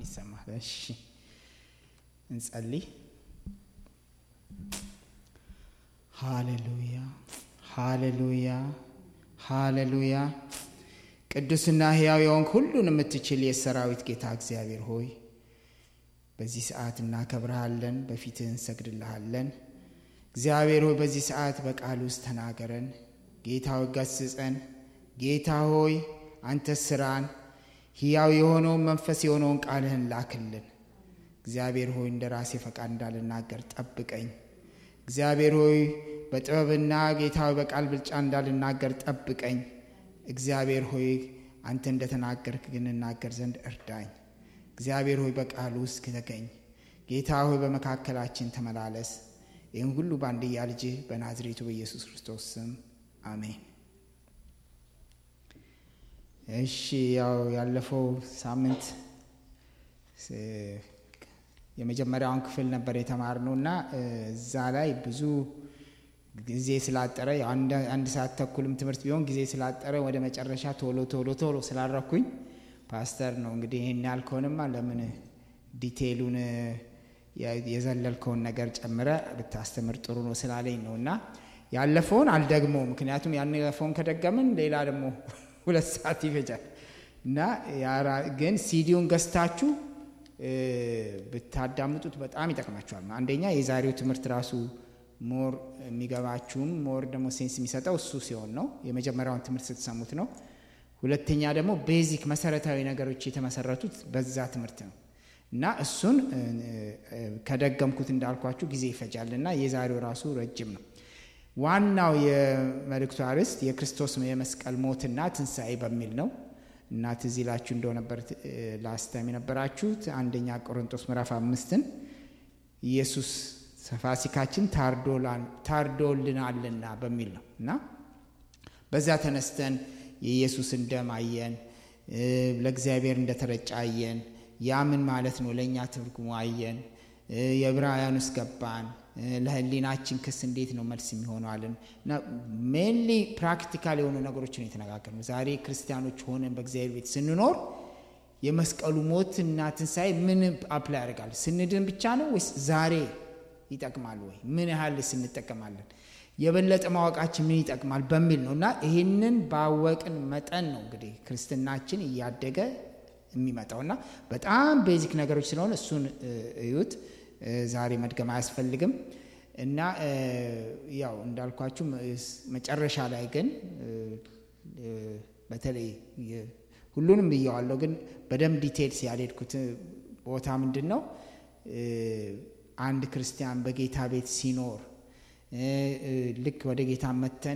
የሚሰማ። እሺ እንጸልይ። ሃሌሉያ ሃሌሉያ ሃሌሉያ። ቅዱስና ሕያው የሆንክ ሁሉን የምትችል የሰራዊት ጌታ እግዚአብሔር ሆይ በዚህ ሰዓት እናከብረሃለን፣ በፊትህ እንሰግድልሃለን። እግዚአብሔር ሆይ በዚህ ሰዓት በቃል ውስጥ ተናገረን። ጌታ ሆይ ገስጸን። ጌታ ሆይ አንተ ስራን ሕያው የሆነውን መንፈስ የሆነውን ቃልህን ላክልን። እግዚአብሔር ሆይ እንደ ራሴ ፈቃድ እንዳልናገር ጠብቀኝ። እግዚአብሔር ሆይ በጥበብና ጌታ ሆይ በቃል ብልጫ እንዳልናገር ጠብቀኝ። እግዚአብሔር ሆይ አንተ እንደተናገርክ ግን እናገር ዘንድ እርዳኝ። እግዚአብሔር ሆይ በቃል ውስጥ ተገኝ። ጌታ ሆይ በመካከላችን ተመላለስ። ይህን ሁሉ በአንድያ ልጅህ በናዝሬቱ በኢየሱስ ክርስቶስ ስም አሜን። እሺ ያው ያለፈው ሳምንት የመጀመሪያውን ክፍል ነበር የተማርነው እና እዛ ላይ ብዙ ጊዜ ስላጠረ አንድ ሰዓት ተኩልም ትምህርት ቢሆን ጊዜ ስላጠረ ወደ መጨረሻ ቶሎ ቶሎ ቶሎ ስላረኩኝ ፓስተር ነው እንግዲህ ይህን ያልከውንማ ለምን ዲቴይሉን የዘለልከውን ነገር ጨምረ ብታስተምር ጥሩ ነው ስላለኝ ነው እና ያለፈውን አልደግሞ ምክንያቱም ያለፈውን ከደገምን ሌላ ደግሞ ሁለት ሰዓት ይፈጃል እና ግን ሲዲውን ገዝታችሁ ብታዳምጡት በጣም ይጠቅማችኋል። አንደኛ የዛሬው ትምህርት ራሱ ሞር የሚገባችሁም ሞር ደግሞ ሴንስ የሚሰጠው እሱ ሲሆን ነው። የመጀመሪያውን ትምህርት ስትሰሙት ነው። ሁለተኛ ደግሞ ቤዚክ መሰረታዊ ነገሮች የተመሰረቱት በዛ ትምህርት ነው እና እሱን ከደገምኩት እንዳልኳችሁ ጊዜ ይፈጃል እና የዛሬው ራሱ ረጅም ነው። ዋናው የመልእክቱ አርዕስት የክርስቶስ የመስቀል ሞትና ትንሣኤ በሚል ነው እና ትዝ ይላችሁ እንደው ነበር ላስታም የነበራችሁት አንደኛ ቆሮንቶስ ምዕራፍ አምስትን ኢየሱስ ፋሲካችን ታርዶልናልና በሚል ነው እና በዛ ተነስተን የኢየሱስን ደም አየን፣ ለእግዚአብሔር እንደተረጨ አየን። ያ ምን ማለት ነው? ለእኛ ትርጉሙ አየን። የዕብራውያን ውስጥ ገባን። ለህሊናችን ክስ እንዴት ነው መልስ የሚሆነው አለን እና ሜንሊ ፕራክቲካል የሆኑ ነገሮችን የተነጋገርነው ዛሬ ክርስቲያኖች ሆነን በእግዚአብሔር ቤት ስንኖር የመስቀሉ ሞት እና ትንሣኤ ምን አፕላይ ያደርጋል? ስንድን ብቻ ነው ወይስ ዛሬ ይጠቅማል ወይ? ምን ያህል ስንጠቀማለን? የበለጠ ማወቃችን ምን ይጠቅማል በሚል ነው እና ይህንን ባወቅን መጠን ነው እንግዲህ ክርስትናችን እያደገ የሚመጣው እና በጣም ቤዚክ ነገሮች ስለሆነ እሱን እዩት። ዛሬ መድገም አያስፈልግም እና ያው እንዳልኳችሁ መጨረሻ ላይ ግን በተለይ ሁሉንም ብየዋለሁ፣ ግን በደንብ ዲቴልስ ያልሄድኩት ቦታ ምንድን ነው አንድ ክርስቲያን በጌታ ቤት ሲኖር ልክ ወደ ጌታ መተን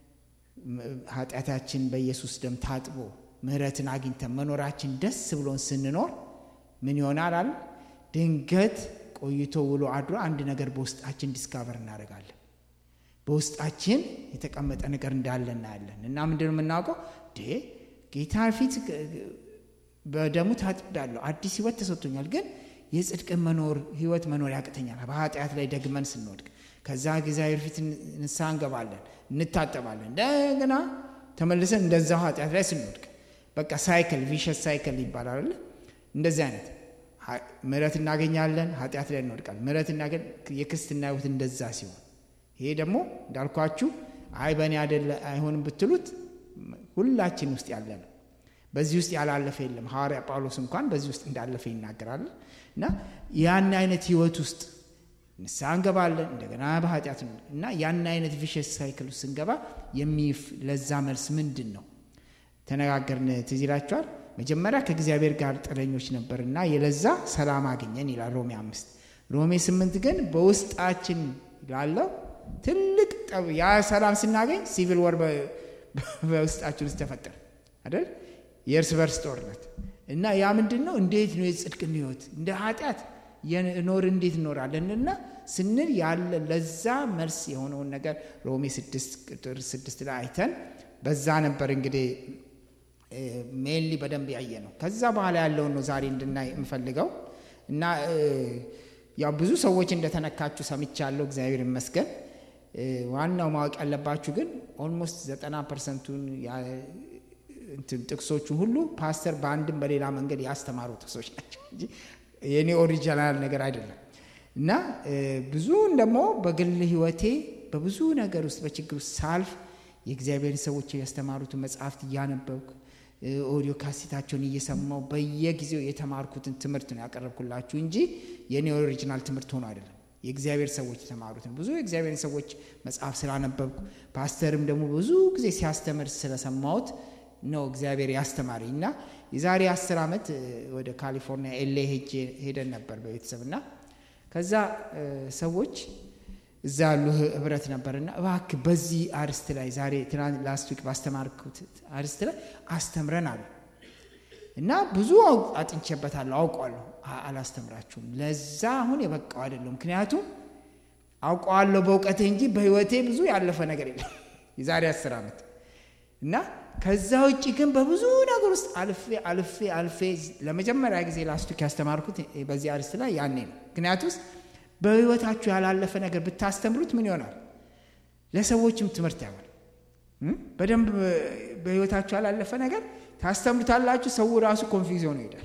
ኃጢአታችን በኢየሱስ ደም ታጥቦ ምሕረትን አግኝተን መኖራችን ደስ ብሎን ስንኖር ምን ይሆናል አለ ድንገት ቆይቶ ውሎ አድሮ አንድ ነገር በውስጣችን ዲስካቨር እናደርጋለን። በውስጣችን የተቀመጠ ነገር እንዳለ እናያለን። እና ምንድን ነው የምናውቀው? ጌታ ፊት በደሙ ታጥቤያለሁ፣ አዲስ ህይወት ተሰጥቶኛል፣ ግን የጽድቅን መኖር ህይወት መኖር ያቅተኛል። በኃጢአት ላይ ደግመን ስንወድቅ ከዛ እግዚአብሔር ፊት ንስሐ እንገባለን፣ እንታጠባለን። እንደገና ተመልሰን እንደዛው ኃጢአት ላይ ስንወድቅ በቃ ሳይክል ቪሸስ ሳይክል ይባላል። እንደዚህ አይነት ምሕረት እናገኛለን፣ ኃጢአት ላይ እንወድቃለን። ምሕረት እናገኝ የክርስትና ህይወት እንደዛ ሲሆን ይሄ ደግሞ እንዳልኳችሁ አይ በእኔ አይደለ አይሆንም ብትሉት ሁላችን ውስጥ ያለ ነው። በዚህ ውስጥ ያላለፈ የለም። ሐዋርያ ጳውሎስ እንኳን በዚህ ውስጥ እንዳለፈ ይናገራል። እና ያን አይነት ህይወት ውስጥ ንስሐ እንገባለን እንደገና በኃጢአት ነው እና ያን አይነት ቪሸስ ሳይክል ውስጥ ስንገባ ለዛ መልስ ምንድን ነው ተነጋገርን። ትዝ ይላችኋል። መጀመሪያ ከእግዚአብሔር ጋር ጥረኞች ነበርና የለዛ ሰላም አገኘን ይላል ሮሜ አምስት ሮሜ ስምንት ግን በውስጣችን ላለው ትልቅ ጠብ ያ ሰላም ስናገኝ ሲቪል ወር በውስጣችን ውስጥ ተፈጠረ አይደል? የእርስ በርስ ጦርነት እና ያ ምንድን ነው? እንዴት ነው የጽድቅን ህይወት እንደ ኃጢአት የኖር እንዴት እኖራለን እና ስንል ያለ ለዛ መልስ የሆነውን ነገር ሮሜ ስድስት ቁጥር ስድስት ላይ አይተን በዛ ነበር እንግዲህ ሜንሊ በደንብ ያየ ነው። ከዛ በኋላ ያለውን ነው ዛሬ እንድናይ የምፈልገው እና ያው ብዙ ሰዎች እንደተነካችሁ ሰምቻለሁ። እግዚአብሔር ይመስገን። ዋናው ማወቅ ያለባችሁ ግን ኦልሞስት ዘጠና ፐርሰንቱን ጥቅሶቹ ሁሉ ፓስተር በአንድም በሌላ መንገድ ያስተማሩ ጥቅሶች ናቸው እንጂ የኔ ኦሪጂናል ነገር አይደለም። እና ብዙውን ደግሞ በግል ህይወቴ በብዙ ነገር ውስጥ በችግር ውስጥ ሳልፍ የእግዚአብሔርን ሰዎች ያስተማሩትን መጽሐፍት እያነበብኩ ኦዲዮ ካሴታቸውን እየሰማው በየጊዜው የተማርኩትን ትምህርት ነው ያቀረብኩላችሁ እንጂ የኔ ኦሪጂናል ትምህርት ሆኖ አይደለም። የእግዚአብሔር ሰዎች የተማሩትን ብዙ የእግዚአብሔርን ሰዎች መጽሐፍ ስላነበብኩ ፓስተርም ደግሞ ብዙ ጊዜ ሲያስተምር ስለሰማሁት ነው እግዚአብሔር ያስተማረኝ እና የዛሬ አስር ዓመት ወደ ካሊፎርኒያ ኤሌ ሄደን ነበር በቤተሰብ እና ከዛ ሰዎች እዛ ያሉ ህብረት ነበርና እባክህ በዚህ አርስት ላይ ዛሬ ትናንት ላስት ዊክ ባስተማርኩት አርስት ላይ አስተምረን አሉ እና ብዙ አጥንቼበታለሁ፣ አውቋለሁ። አላስተምራችሁም፣ ለዛ አሁን የበቃው አይደለም። ምክንያቱም አውቀዋለሁ በእውቀቴ እንጂ በህይወቴ ብዙ ያለፈ ነገር የለም የዛሬ አስር ዓመት እና ከዛ ውጭ ግን በብዙ ነገር ውስጥ አልፌ አልፌ አልፌ ለመጀመሪያ ጊዜ ላስት ዊክ ያስተማርኩት በዚህ አርስት ላይ ያኔ ነው። ምክንያቱስ በህይወታችሁ ያላለፈ ነገር ብታስተምሩት ምን ይሆናል? ለሰዎችም ትምህርት ያሆናል። በደንብ በህይወታችሁ ያላለፈ ነገር ታስተምሩታላችሁ። ሰው ራሱ ኮንፊውዝ ሆኖ ይሄዳል።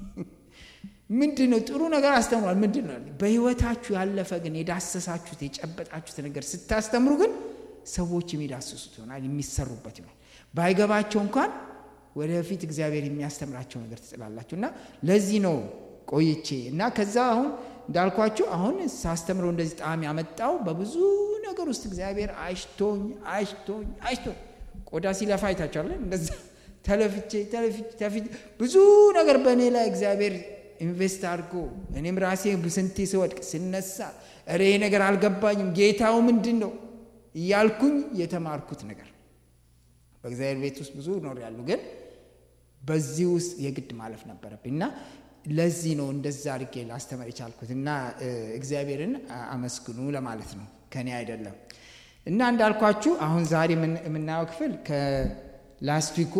ምንድን ነው ጥሩ ነገር አስተምሯል፣ ምንድን ነው በህይወታችሁ ያለፈ ግን የዳሰሳችሁት የጨበጣችሁት ነገር ስታስተምሩ ግን ሰዎች የሚዳስሱት ይሆናል፣ የሚሰሩበት ይሆናል። ባይገባቸው እንኳን ወደፊት እግዚአብሔር የሚያስተምራቸው ነገር ትጥላላችሁ እና ለዚህ ነው ቆይቼ እና ከዛ አሁን እንዳልኳችሁ አሁን ሳስተምረው እንደዚህ ጣዕም ያመጣው በብዙ ነገር ውስጥ እግዚአብሔር አሽቶኝ አሽቶኝ አሽቶኝ ቆዳ ሲለፋ አይታችኋል። እንደዛ ተለፍቼ ተለፍቼ ብዙ ነገር በእኔ ላይ እግዚአብሔር ኢንቨስት አድርጎ እኔም ራሴ ስንቴ ስወድቅ ስነሳ ኧረ ይሄ ነገር አልገባኝም ጌታው ምንድን ነው እያልኩኝ የተማርኩት ነገር በእግዚአብሔር ቤት ውስጥ ብዙ ኖር ያሉ ግን በዚህ ውስጥ የግድ ማለፍ ነበረብኝ እና ለዚህ ነው እንደዛ አድርጌ ላስተምር የቻልኩት እና እግዚአብሔርን አመስግኑ ለማለት ነው ከኔ አይደለም። እና እንዳልኳችሁ አሁን ዛሬ የምናየው ክፍል ከላስት ዊኩ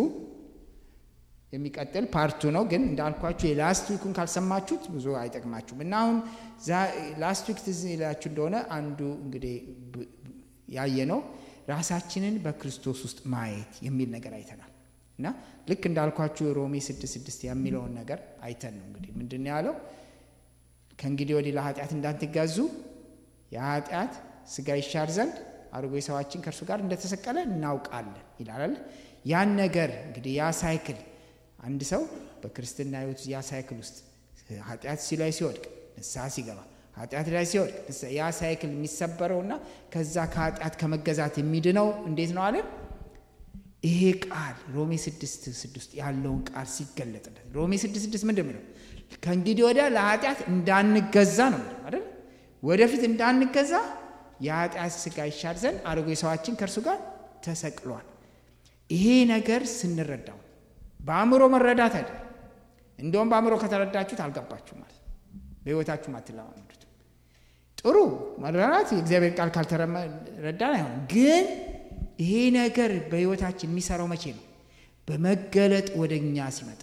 የሚቀጥል ፓርቱ ነው። ግን እንዳልኳችሁ የላስት ዊኩን ካልሰማችሁት ብዙ አይጠቅማችሁም። እና አሁን ላስት ዊክ ትዝ ይላችሁ እንደሆነ አንዱ እንግዲህ ያየ ነው ራሳችንን በክርስቶስ ውስጥ ማየት የሚል ነገር አይተናል። እና ልክ እንዳልኳችሁ ሮሜ ስድስት ስድስት የሚለውን ነገር አይተን ነው እንግዲህ ምንድን ነው ያለው? ከእንግዲህ ወዲህ ለኃጢአት እንዳትገዙ የኃጢአት ስጋ ይሻር ዘንድ አሮጌ ሰዋችን ከእርሱ ጋር እንደተሰቀለ እናውቃለን ይላል። ያን ነገር እንግዲህ ያ ሳይክል አንድ ሰው በክርስትና ሕይወት ያ ሳይክል ውስጥ ኃጢአት ሲ ላይ ሲወድቅ ንስሐ ሲገባ ኃጢአት ላይ ሲወድቅ ያ ሳይክል የሚሰበረውና ከዛ ከኃጢአት ከመገዛት የሚድነው እንዴት ነው አለን? ይሄ ቃል ሮሜ ስድስት ስድስት ያለውን ቃል ሲገለጥለት ሮሜ ስድስት ስድስት ምንድን ነው? ከእንግዲህ ወዲያ ለኃጢአት እንዳንገዛ ነው አይደል? ወደፊት እንዳንገዛ የኃጢአት ስጋ ይሻር ዘንድ አሮጌ ሰዋችን ከእርሱ ጋር ተሰቅሏል። ይሄ ነገር ስንረዳው በአእምሮ መረዳት አይደለም። እንደውም በአእምሮ ከተረዳችሁት አልገባችሁ ማለት በህይወታችሁ አትለማመዱት። ጥሩ መረዳት የእግዚአብሔር ቃል ካልተረዳን አይሆንም። ግን ይሄ ነገር በህይወታችን የሚሰራው መቼ ነው? በመገለጥ ወደ እኛ ሲመጣ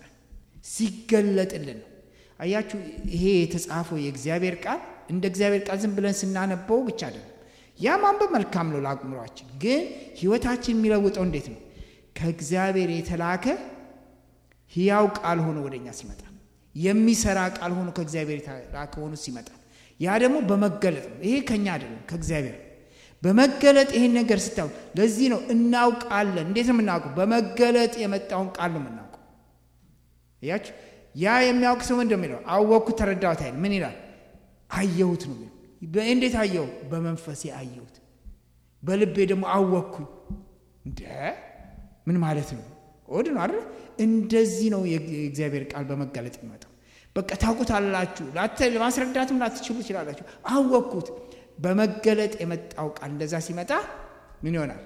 ሲገለጥልን ነው። አያችሁ፣ ይሄ የተጻፈው የእግዚአብሔር ቃል እንደ እግዚአብሔር ቃል ዝም ብለን ስናነበው ብቻ አይደለም። ያ ማንበብ መልካም ነው ለአእምሯችን። ግን ህይወታችን የሚለውጠው እንዴት ነው? ከእግዚአብሔር የተላከ ህያው ቃል ሆኖ ወደ እኛ ሲመጣ፣ የሚሰራ ቃል ሆኖ ከእግዚአብሔር የተላከ ሆኖ ሲመጣ፣ ያ ደግሞ በመገለጥ ነው። ይሄ ከኛ አይደለም ከእግዚአብሔር በመገለጥ ይሄን ነገር ስታዩ፣ ለዚህ ነው እናውቃለን። እንዴት ነው የምናውቀው? በመገለጥ የመጣውን ቃል ነው የምናውቀው። እያችሁ ያ የሚያውቅ ሰው እንደሚለው አወቅኩት፣ ተረዳሁት አይል ምን ይላል? አየሁት ነው የሚለው። እንዴት አየሁ? በመንፈሴ አየሁት፣ በልቤ ደግሞ አወቅኩኝ። እንደ ምን ማለት ነው? ወድ ነው አይደል? እንደዚህ ነው የእግዚአብሔር ቃል በመገለጥ የሚመጣው። በቃ ታውቁታላችሁ፣ ማስረዳትም ላትችሉ ትችላላችሁ። አወቅኩት በመገለጥ የመጣው ቃል እንደዛ ሲመጣ ምን ይሆናል?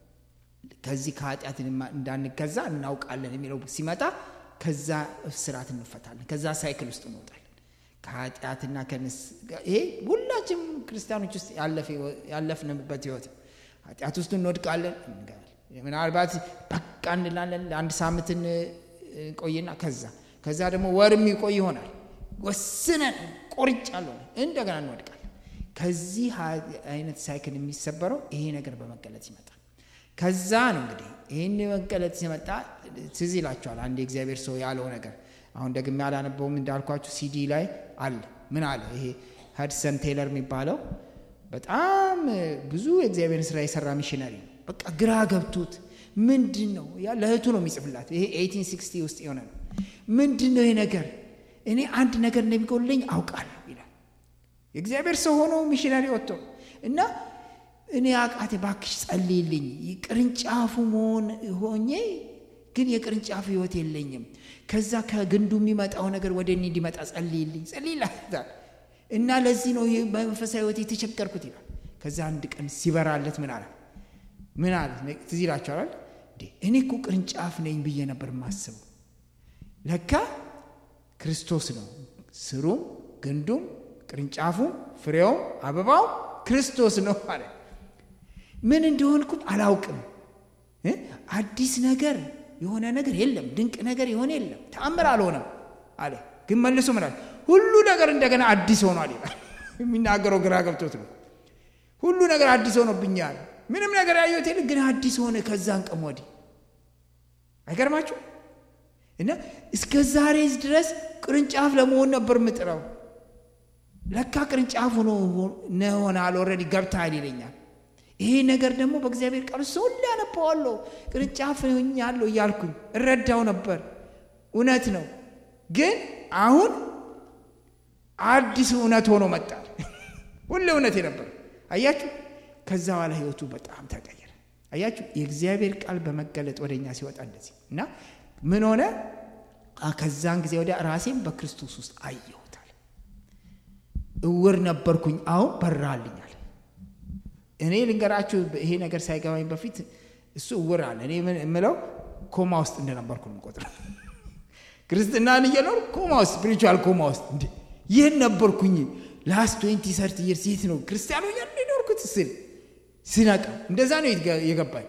ከዚህ ከኃጢአት እንዳንገዛ እናውቃለን የሚለው ሲመጣ ከዛ እስራት እንፈታለን። ከዛ ሳይክል ውስጥ እንወጣለን። ከኃጢአትና ከንስ ይሄ ሁላችንም ክርስቲያኖች ውስጥ ያለፍንበት ህይወት ኃጢአት ውስጥ እንወድቃለን። ምናልባት በቃ እንላለን። ለአንድ ሳምንት እንቆይና ከዛ ከዛ ደግሞ ወር የሚቆይ ይሆናል። ወስነን ቆርጫለሁ እንደገና እንወድቃለን። ከዚህ አይነት ሳይክል የሚሰበረው ይሄ ነገር በመገለጥ ይመጣል። ከዛ ነው እንግዲህ ይህን መገለጥ ሲመጣ ትዝ ይላችኋል። አንድ የእግዚአብሔር ሰው ያለው ነገር አሁን ደግሜ አላነበውም እንዳልኳችሁ ሲዲ ላይ አለ። ምን አለ? ይሄ ሀድሰን ቴይለር የሚባለው በጣም ብዙ የእግዚአብሔርን ስራ የሰራ ሚሽነሪ ነው። በቃ ግራ ገብቶት ምንድን ነው ያ ለእህቱ ነው የሚጽፍላት። ይሄ 1860 ውስጥ የሆነ ነው። ምንድን ነው ይሄ ነገር? እኔ አንድ ነገር እንደሚጎልኝ አውቃለሁ ይላል። የእግዚአብሔር ሰው ሆኖ ሚሽነሪ ወጥቶ እና እኔ አቃቴ ባክሽ ጸልይልኝ፣ ቅርንጫፉ መሆን ሆኜ ግን የቅርንጫፉ ህይወት የለኝም። ከዛ ከግንዱ የሚመጣው ነገር ወደ እኔ እንዲመጣ ጸልይልኝ፣ ጸልይላታል እና ለዚህ ነው በመንፈሳዊ ህይወት የተቸገርኩት ይላል። ከዛ አንድ ቀን ሲበራለት ምን አለ ምን አለ ትዝ ይላችኋል። እኔ እኮ ቅርንጫፍ ነኝ ብዬ ነበር የማስበው። ለካ ክርስቶስ ነው ስሩም፣ ግንዱም፣ ቅርንጫፉም፣ ፍሬውም፣ አበባውም ክርስቶስ ነው አለ። ምን እንደሆንኩም አላውቅም። አዲስ ነገር የሆነ ነገር የለም፣ ድንቅ ነገር የሆነ የለም፣ ተአምር አልሆነም አለ። ግን መልሶ ምን አለ? ሁሉ ነገር እንደገና አዲስ ሆኗል ይላል። የሚናገረው ግራ ገብቶት ነው። ሁሉ ነገር አዲስ ሆኖብኛል። ምንም ነገር ያየሁት የለም፣ ግን አዲስ ሆነ ከዛን ቀን ወዲህ። አይገርማችሁ? እና እስከ ዛሬ ድረስ ቅርንጫፍ ለመሆን ነበር ምጥረው። ለካ ቅርንጫፍ ሆኖ ሆናል፣ ኦልሬዲ ገብተሃል ይለኛል። ይሄ ነገር ደግሞ በእግዚአብሔር ቃል ውስጥ ሁሌ ያነበዋለሁ። ቅርንጫፍ ሆኛለሁ እያልኩኝ እረዳው ነበር። እውነት ነው። ግን አሁን አዲስ እውነት ሆኖ መጣል። ሁሌ እውነት የነበር አያችሁ። ከዛ በኋላ ህይወቱ በጣም ተቀየረ። አያችሁ፣ የእግዚአብሔር ቃል በመገለጥ ወደ እኛ ሲወጣ እንደዚህ እና ምን ሆነ? ከዛን ጊዜ ወዲያ ራሴን በክርስቶስ ውስጥ አየሁታል። እውር ነበርኩኝ፣ አሁን በራልኛል። እኔ ልንገራችሁ፣ ይሄ ነገር ሳይገባኝ በፊት እሱ እውር አለ። እኔ የምለው ኮማ ውስጥ እንደነበርኩ ነው የምቆጥረው። ክርስትናን እየኖር ኮማ ውስጥ ስፒሪቹዋል ኮማ ውስጥ እንዴ ይህን ነበርኩኝ። ላስት ትዌንቲ ሰርቲ ይርስ የት ነው ክርስቲያኑ እያሉ የኖርኩት ስል ስነቃ እንደዛ ነው የገባኝ።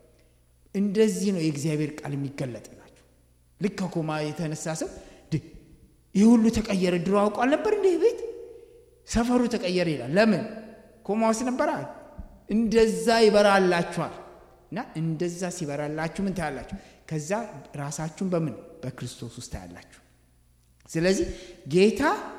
እንደዚህ ነው የእግዚአብሔር ቃል የሚገለጥላችሁ። ልክ ከኮማ የተነሳ ሰው ይህ ሁሉ ተቀየረ፣ ድሮ አውቋል ነበር እንዲህ ቤት ሰፈሩ ተቀየረ ይላል። ለምን ኮማ ውስጥ ነበራ። እንደዛ ይበራላችኋል። እና እንደዛ ሲበራላችሁ ምን ታያላችሁ? ከዛ ራሳችሁን በምን በክርስቶስ ውስጥ ታያላችሁ። ስለዚህ ጌታ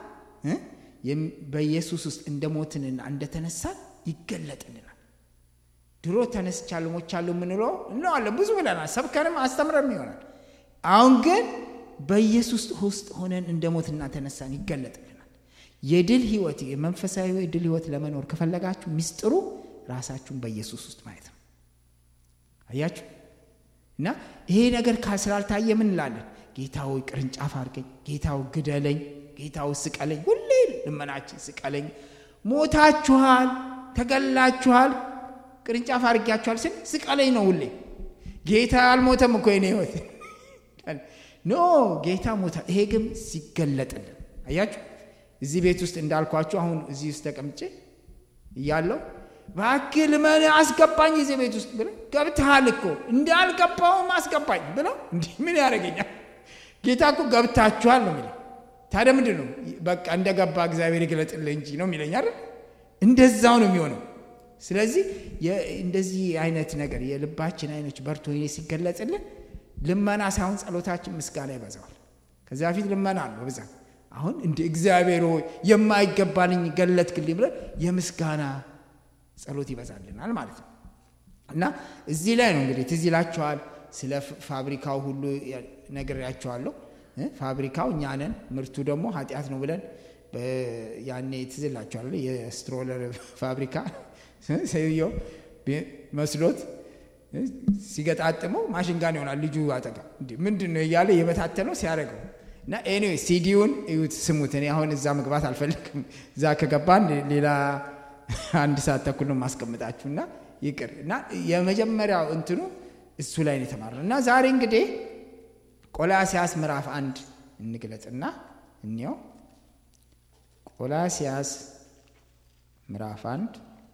በኢየሱስ ውስጥ እንደ ሞትንና እንደተነሳን ይገለጥልናል። ድሮ ተነስቻለሁ ሞቻለሁ የምንለው እንለዋለን፣ ብዙ ብለናል፣ ሰብከንም አስተምረም ይሆናል። አሁን ግን በኢየሱስ ውስጥ ሆነን እንደ ሞትና ተነሳን ይገለጥልናል። የድል ህይወት የመንፈሳዊ የድል ህይወት ለመኖር ከፈለጋችሁ ሚስጥሩ ራሳችሁን በኢየሱስ ውስጥ ማየት ነው። አያችሁ እና ይሄ ነገር ስላልታየ ምን እንላለን? ጌታዊ ቅርንጫፍ አድርገኝ፣ ጌታው ግደለኝ፣ ጌታው ስቀለኝ። ሁሌ ልመናችን ስቀለኝ። ሞታችኋል፣ ተገላችኋል፣ ቅርንጫፍ አድርጊያችኋል ስል ስቀለኝ ነው ሁሌ። ጌታ አልሞተም እኮ የኔ ህይወት ኖ ጌታ ሞታ። ይሄ ግን ሲገለጥልን አያችሁ። እዚህ ቤት ውስጥ እንዳልኳችሁ አሁን እዚህ ውስጥ ተቀምጬ እያለው እባክህ ልመን አስገባኝ እዚህ ቤት ውስጥ ብለው ገብተሃል እኮ እንዳልገባውም አስገባኝ ብለው እንዲህ ምን ያደርገኛል? ጌታ እኮ ገብታችኋል ነው የሚለው። ታዲያ ምንድን ነው በቃ እንደገባ እግዚአብሔር ይግለጥልህ እንጂ ነው የሚለኝ አይደል? እንደዛው ነው የሚሆነው። ስለዚህ እንደዚህ አይነት ነገር የልባችን አይኖች በርቶ ሲገለጽልን ልመና ሳይሆን ጸሎታችን ምስጋና ይበዛዋል። ከዚያ በፊት ልመና አለው በብዛት አሁን እንደ እግዚአብሔር ሆይ የማይገባልኝ ገለጥክልኝ ብለን የምስጋና ጸሎት ይበዛልናል ማለት ነው። እና እዚህ ላይ ነው እንግዲህ ትዝ ይላችኋል ስለ ፋብሪካው ሁሉ ነግሬያቸዋለሁ። ፋብሪካው እኛ ነን፣ ምርቱ ደግሞ ኃጢአት ነው ብለን ያኔ ትዝ ይላችኋል የስትሮለር ፋብሪካ ሰውየው መስሎት ሲገጣጥመው ማሽን ጋን ይሆናል ልጁ አጠጋ ምንድን ነው እያለ የበታተነው ሲያደርገው እና ኤኒዌይ ሲዲውን እዩት፣ ስሙት። እኔ አሁን እዛ መግባት አልፈልግም። እዛ ከገባን ሌላ አንድ ሰዓት ተኩል ነው ማስቀምጣችሁ እና ይቅር እና የመጀመሪያው እንትኑ እሱ ላይ ነው የተማርነው እና ዛሬ እንግዲህ ቆላሲያስ ምዕራፍ አንድ እንግለጽና እንየው። ቆላሲያስ ምዕራፍ አንድ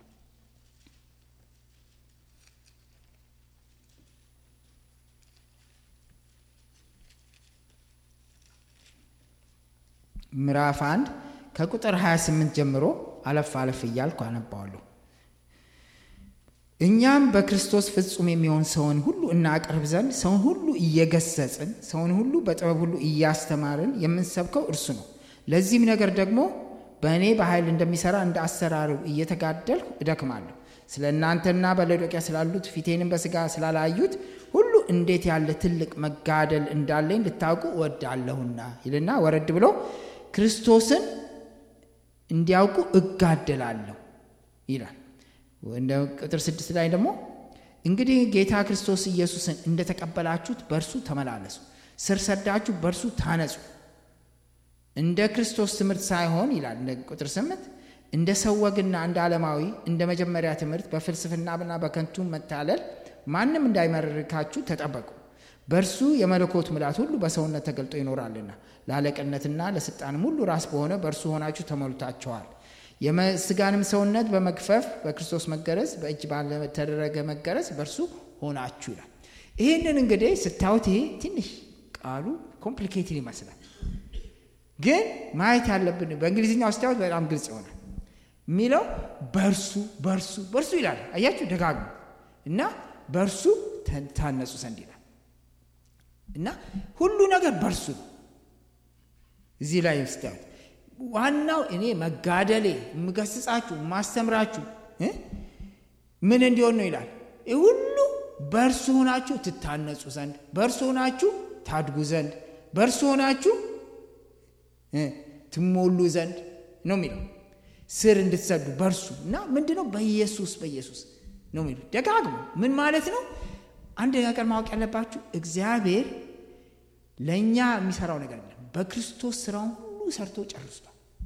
ምዕራፍ አንድ ከቁጥር 28 ጀምሮ አለፍ አለፍ እያልኩ አነባዋለሁ። እኛም በክርስቶስ ፍጹም የሚሆን ሰውን ሁሉ እናቀርብ ዘንድ ሰውን ሁሉ እየገሰጽን ሰውን ሁሉ በጥበብ ሁሉ እያስተማርን የምንሰብከው እርሱ ነው። ለዚህም ነገር ደግሞ በእኔ በኃይል እንደሚሠራ እንደ አሰራሩ እየተጋደልሁ እደክማለሁ። ስለ እናንተና በሎዶቅያ ስላሉት ፊቴንም በሥጋ ስላላዩት ሁሉ እንዴት ያለ ትልቅ መጋደል እንዳለኝ ልታውቁ እወዳለሁና ይልና ወረድ ብሎ ክርስቶስን እንዲያውቁ እጋደላለሁ ይላል። እንደ ቁጥር ስድስት ላይ ደግሞ እንግዲህ ጌታ ክርስቶስ ኢየሱስን እንደተቀበላችሁት በእርሱ ተመላለሱ፣ ስር ሰዳችሁ በእርሱ ታነጹ። እንደ ክርስቶስ ትምህርት ሳይሆን ይላል እንደ ቁጥር ስምንት እንደ ሰው ወግና እንደ ዓለማዊ እንደ መጀመሪያ ትምህርት በፍልስፍናና በከንቱ መታለል ማንም እንዳይመርካችሁ ተጠበቁ። በእርሱ የመለኮት ምላት ሁሉ በሰውነት ተገልጦ ይኖራልና ለአለቅነትና ለስልጣንም ሁሉ ራስ በሆነ በእርሱ ሆናችሁ ተሞልታችኋል። የስጋንም ሰውነት በመግፈፍ በክርስቶስ መገረዝ በእጅ ባልተደረገ መገረዝ በእርሱ ሆናችሁ ይላል። ይህንን እንግዲህ ስታዩት ይሄ ትንሽ ቃሉ ኮምፕሊኬትድ ይመስላል፣ ግን ማየት ያለብን በእንግሊዝኛው ስታዩት በጣም ግልጽ ይሆናል። የሚለው በእርሱ በእርሱ በእርሱ ይላል። አያችሁ ደጋግሞ እና በእርሱ ታነጹ ዘንድ ይላል እና ሁሉ ነገር በእርሱ ነው። እዚህ ላይ ስታዩት ዋናው እኔ መጋደሌ የምገስጻችሁ የማስተምራችሁ ምን እንዲሆን ነው ይላል። ይህ ሁሉ በእርሱ ሆናችሁ ትታነጹ ዘንድ፣ በእርሱ ሆናችሁ ታድጉ ዘንድ፣ በእርሱ ሆናችሁ ትሞሉ ዘንድ ነው የሚለው ስር እንድትሰዱ በእርሱ እና ምንድ ነው በኢየሱስ በኢየሱስ ነው የሚሉ ደጋግሞ ምን ማለት ነው? አንድ ነገር ማወቅ ያለባችሁ እግዚአብሔር ለእኛ የሚሰራው ነገር የለም። በክርስቶስ ስራውን ሁሉ ሰርቶ ጨርሷል።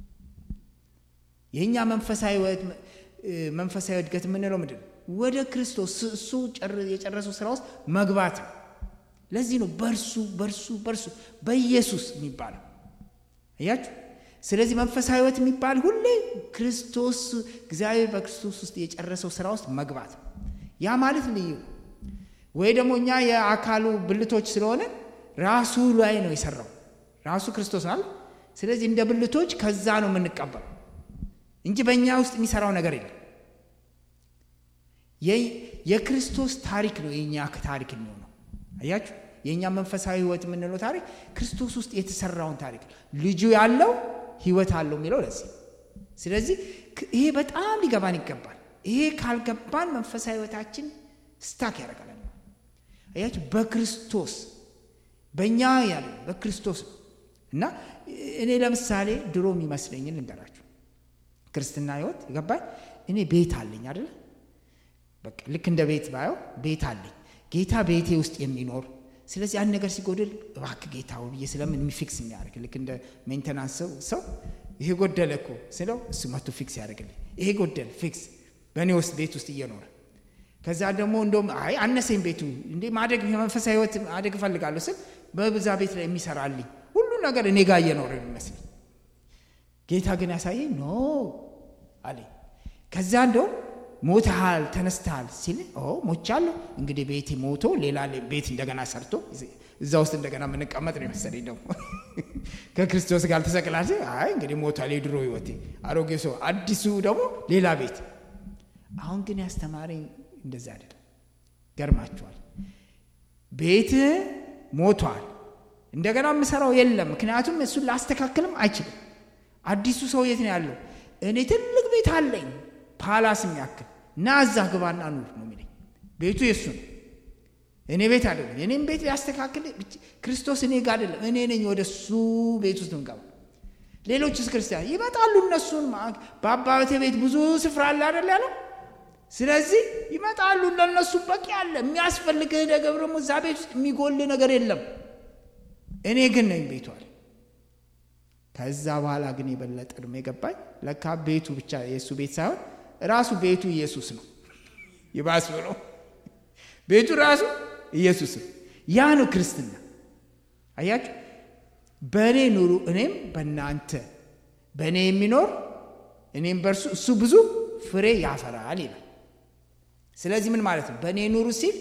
የእኛ መንፈሳዊ እድገት የምንለው ምንድን ነው? ወደ ክርስቶስ እሱ የጨረሰው ስራ ውስጥ መግባት ነው። ለዚህ ነው በእርሱ በእርሱ በእርሱ በኢየሱስ የሚባለው አያችሁ። ስለዚህ መንፈሳዊ ህይወት የሚባል ሁሌ ክርስቶስ እግዚአብሔር በክርስቶስ ውስጥ የጨረሰው ስራ ውስጥ መግባት ነው። ያ ማለት ልዩ ወይ ደግሞ እኛ የአካሉ ብልቶች ስለሆነ ራሱ ላይ ነው የሰራው ራሱ ክርስቶስ አለ። ስለዚህ እንደ ብልቶች ከዛ ነው የምንቀበለው እንጂ በእኛ ውስጥ የሚሰራው ነገር የለም። የክርስቶስ ታሪክ ነው የእኛ ታሪክ የሚሆነው። አያችሁ የእኛ መንፈሳዊ ህይወት የምንለው ታሪክ ክርስቶስ ውስጥ የተሰራውን ታሪክ ልጁ ያለው ህይወት አለው የሚለው ለዚህ። ስለዚህ ይሄ በጣም ሊገባን ይገባል። ይሄ ካልገባን መንፈሳዊ ህይወታችን ስታክ ያደርጋል። አያችሁ በክርስቶስ በእኛ ያለ በክርስቶስ ነው እና እኔ ለምሳሌ ድሮ የሚመስለኝን ልንገራችሁ። ክርስትና ህይወት ገባኝ። እኔ ቤት አለኝ አይደለ? በቃ ልክ እንደ ቤት ባየው ቤት አለኝ፣ ጌታ ቤቴ ውስጥ የሚኖር ስለዚህ አንድ ነገር ሲጎድል እባክህ ጌታ ብዬ ስለምን ፊክስ የሚያደርግ ልክ እንደ ሜንተናንስ ሰው ሰው ይሄ ጎደለ እኮ ስለው እሱ መቶ ፊክስ ያደርግልኝ። ይሄ ጎደል ፊክስ በእኔ ውስጥ ቤት ውስጥ እየኖረ ከዛ ደግሞ እንደውም አይ አነሰኝ ቤቱ እንዴ ማደግ የመንፈሳዊ ህይወት ማደግ እፈልጋለሁ ስል በብዛ ቤት ላይ የሚሰራልኝ ሁሉ ነገር እኔ ጋር እየኖረ የሚመስለኝ ጌታ ግን ያሳየኝ ኖ አለኝ። ከዛ እንደውም ሞተሃል ተነስተሃል ሲል ሞቻለሁ። እንግዲህ ቤቴ ሞቶ ሌላ ቤት እንደገና ሰርቶ እዛ ውስጥ እንደገና የምንቀመጥ ነው የመሰለኝ። ደግሞ ከክርስቶስ ጋር ተሰቅላል። አይ እንግዲህ ሞቷል የድሮ ህይወቴ፣ አሮጌ ሰው፣ አዲሱ ደግሞ ሌላ ቤት። አሁን ግን ያስተማረኝ እንደዛ አይደለም። ገርማችኋል። ቤት ሞቷል፣ እንደገና የምሰራው የለም። ምክንያቱም እሱን ላስተካክልም አይችልም። አዲሱ ሰው የት ነው ያለው? እኔ ትልቅ ቤት አለኝ ፓላስ የሚያክል እና እዛ ግባና ኑር ነው የሚለኝ። ቤቱ የእሱ ነው፣ እኔ ቤት አይደለም። እኔም ቤት ሊያስተካክል ክርስቶስ እኔ ጋር አይደለም፣ እኔ ነኝ ወደ እሱ ቤት ውስጥ ምገባ። ሌሎችስ ክርስቲያን ይመጣሉ፣ እነሱን በአባቴ ቤት ብዙ ስፍራ አለ አይደል ያለው። ስለዚህ ይመጣሉ፣ ለእነሱ በቂ አለ። የሚያስፈልግህ ነገር ደግሞ እዛ ቤት ውስጥ የሚጎል ነገር የለም። እኔ ግን ነኝ ቤቱ አለ። ከዛ በኋላ ግን የበለጠ ደግሞ የገባኝ ለካ ቤቱ ብቻ የእሱ ቤት ሳይሆን ራሱ ቤቱ ኢየሱስ ነው። ይባስ ብሎ ቤቱ ራሱ ኢየሱስ ነው። ያ ነው ክርስትና። አያችሁ፣ በእኔ ኑሩ እኔም በእናንተ በእኔ የሚኖር እኔም በእርሱ እሱ ብዙ ፍሬ ያፈራል ይላል። ስለዚህ ምን ማለት ነው? በእኔ ኑሩ ሲል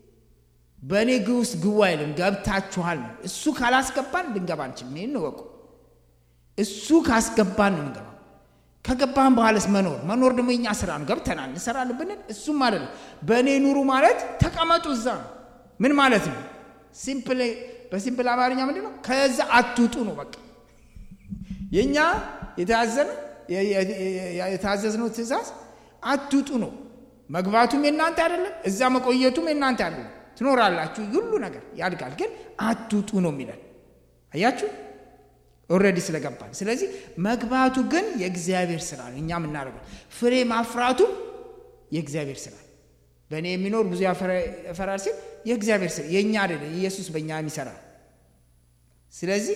በእኔ ግ ውስጥ ግቡ አይልም፣ ገብታችኋል ነው። እሱ ካላስገባን ልንገባ አንችልም። ይህን እወቁ። እሱ ካስገባን ነው የምንገባው። ከገባህም በኋላስ መኖር መኖር ደግሞ የኛ ስራ ነው። ገብተናል እንሰራለን ብንል እሱም አይደለም። በእኔ ኑሩ ማለት ተቀመጡ እዛ ነው። ምን ማለት ነው? ሲምፕል በሲምፕል አማርኛ ምንድን ነው? ከዛ አትውጡ ነው በቃ የእኛ የተያዘነ የታዘዝነው ትእዛዝ አትውጡ ነው። መግባቱም የእናንተ አይደለም፣ እዛ መቆየቱም የእናንተ አይደለም። ትኖራላችሁ፣ ሁሉ ነገር ያድጋል፣ ግን አትውጡ ነው የሚለን። አያችሁ ኦልሬዲ ስለገባን። ስለዚህ መግባቱ ግን የእግዚአብሔር ስራ ነው፣ እኛ የምናደርገው ፍሬ ማፍራቱ የእግዚአብሔር ስራ በእኔ የሚኖር ብዙ ያፈራል ሲል የእግዚአብሔር ስራ የእኛ አይደለም፣ ኢየሱስ በእኛ የሚሰራ ስለዚህ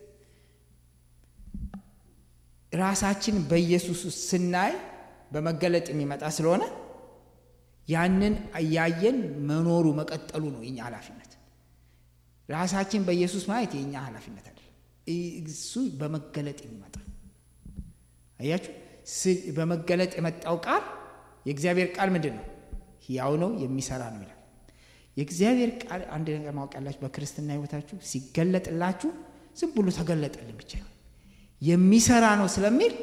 ራሳችን በኢየሱስ ውስጥ ስናይ በመገለጥ የሚመጣ ስለሆነ ያንን እያየን መኖሩ መቀጠሉ ነው የኛ ኃላፊነት። ራሳችን በኢየሱስ ማየት የእኛ ኃላፊነት አይደለም። እሱ በመገለጥ የሚመጣ አያችሁ። በመገለጥ የመጣው ቃል የእግዚአብሔር ቃል ምንድን ነው? ሕያው ነው፣ የሚሰራ ነው ይላል። የእግዚአብሔር ቃል አንድ ነገር ማወቅ ያላችሁ በክርስትና ሕይወታችሁ ሲገለጥላችሁ ዝም ብሎ ተገለጠልን ብቻ የሚሰራ ነው ስለሚል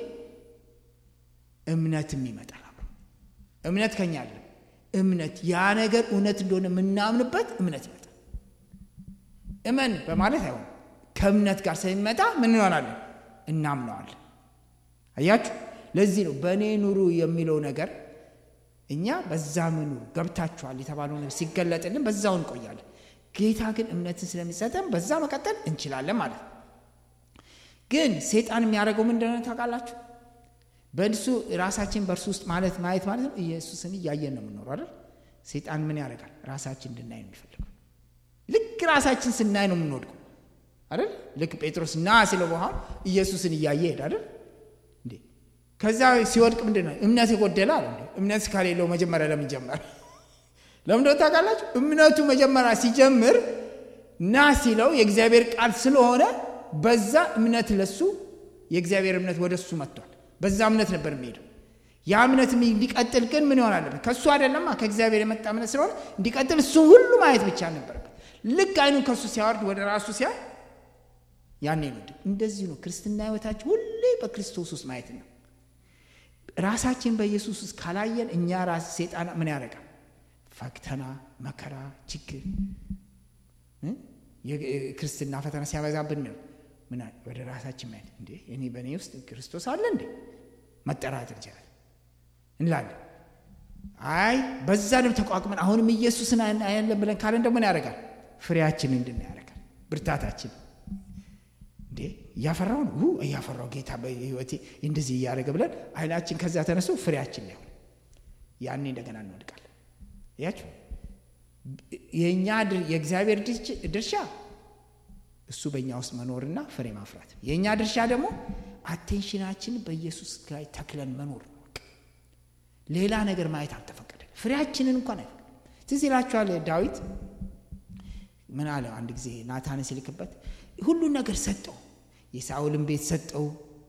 እምነትም ይመጣል። አብሮ እምነት ከኛ አለ። እምነት ያ ነገር እውነት እንደሆነ የምናምንበት እምነት ይመጣል። እመን በማለት አይሆንም። ከእምነት ጋር ስለሚመጣ ምን እንሆናለን? እናምነዋለን። አያችሁ፣ ለዚህ ነው በእኔ ኑሩ የሚለው ነገር እኛ በዛ ምኑ ገብታችኋል የተባለው ነገር ሲገለጥልን በዛው እንቆያለን። ጌታ ግን እምነትን ስለሚሰጠን በዛ መቀጠል እንችላለን ማለት ነው። ግን ሴጣን የሚያደርገው ምን እንደሆነ ታውቃላችሁ? በእሱ ራሳችን በእርሱ ውስጥ ማለት ማየት ማለት ነው። ኢየሱስን እያየን ነው የምንኖረው አይደል? ሴጣን ምን ያደርጋል? ራሳችን እንድናይ ነው የሚፈልገው። ልክ ራሳችን ስናይ ነው የምንወድቀው አይደል? ልክ ጴጥሮስ ና ሲለው በኋላ ኢየሱስን እያየ ሄድ አይደል እንዴ? ከዛ ሲወድቅ ምንድን ነው እምነት የጎደለ አለ። እምነት ከሌለው መጀመሪያ ለምን ጀመረ? ለምን እንደሆነ ታውቃላችሁ? እምነቱ መጀመሪያ ሲጀምር ና ሲለው የእግዚአብሔር ቃል ስለሆነ በዛ እምነት ለሱ የእግዚአብሔር እምነት ወደ እሱ መጥቷል። በዛ እምነት ነበር የሚሄደው። ያ እምነት እንዲቀጥል ግን ምን ይሆን አለበት? ከእሱ አይደለማ ከእግዚአብሔር የመጣ እምነት ስለሆነ እንዲቀጥል እሱን ሁሉ ማየት ብቻ ነበረበት። ልክ አይኑን ከእሱ ሲያወርድ ወደ ራሱ ሲያይ ያኔ ነው። እንደዚህ ነው ክርስትና ህይወታችን ሁሌ በክርስቶስ ውስጥ ማየት ነው። ራሳችን በኢየሱስ ውስጥ ካላየን እኛ ራስ ሴጣን ምን ያደርጋል? ፈተና፣ መከራ፣ ችግር የክርስትና ፈተና ሲያበዛብን ነው ምን ወደ ራሳችን ማየት እንዴ እኔ በእኔ ውስጥ ክርስቶስ አለ እንዴ መጠራጠር ይችላል እንላለን። አይ በዛ ደግሞ ተቋቁመን አሁንም ኢየሱስን አያለን ብለን ካለን ደግሞ ምን ያደርጋል? ፍሬያችን እንድና ያደርጋል። ብርታታችን እንዴ እያፈራው ነው እያፈራው ጌታ በህይወቴ እንደዚህ እያደረገ ብለን አይናችን ከዛ ተነስቶ ፍሬያችን ላይ ሆነ ያኔ እንደገና እንወድቃለን። ያችሁ የእኛ የእግዚአብሔር ድርሻ እሱ በእኛ ውስጥ መኖርና ፍሬ ማፍራት፣ የእኛ ድርሻ ደግሞ አቴንሽናችን በኢየሱስ ላይ ተክለን መኖር ነው። ሌላ ነገር ማየት አልተፈቀደ። ፍሬያችንን እንኳን አይፈቅድ። ትዝ ይላችኋል ዳዊት ምን አለ? አንድ ጊዜ ናታን ሲልክበት ሁሉን ነገር ሰጠው። የሳኦልን ቤት ሰጠው፣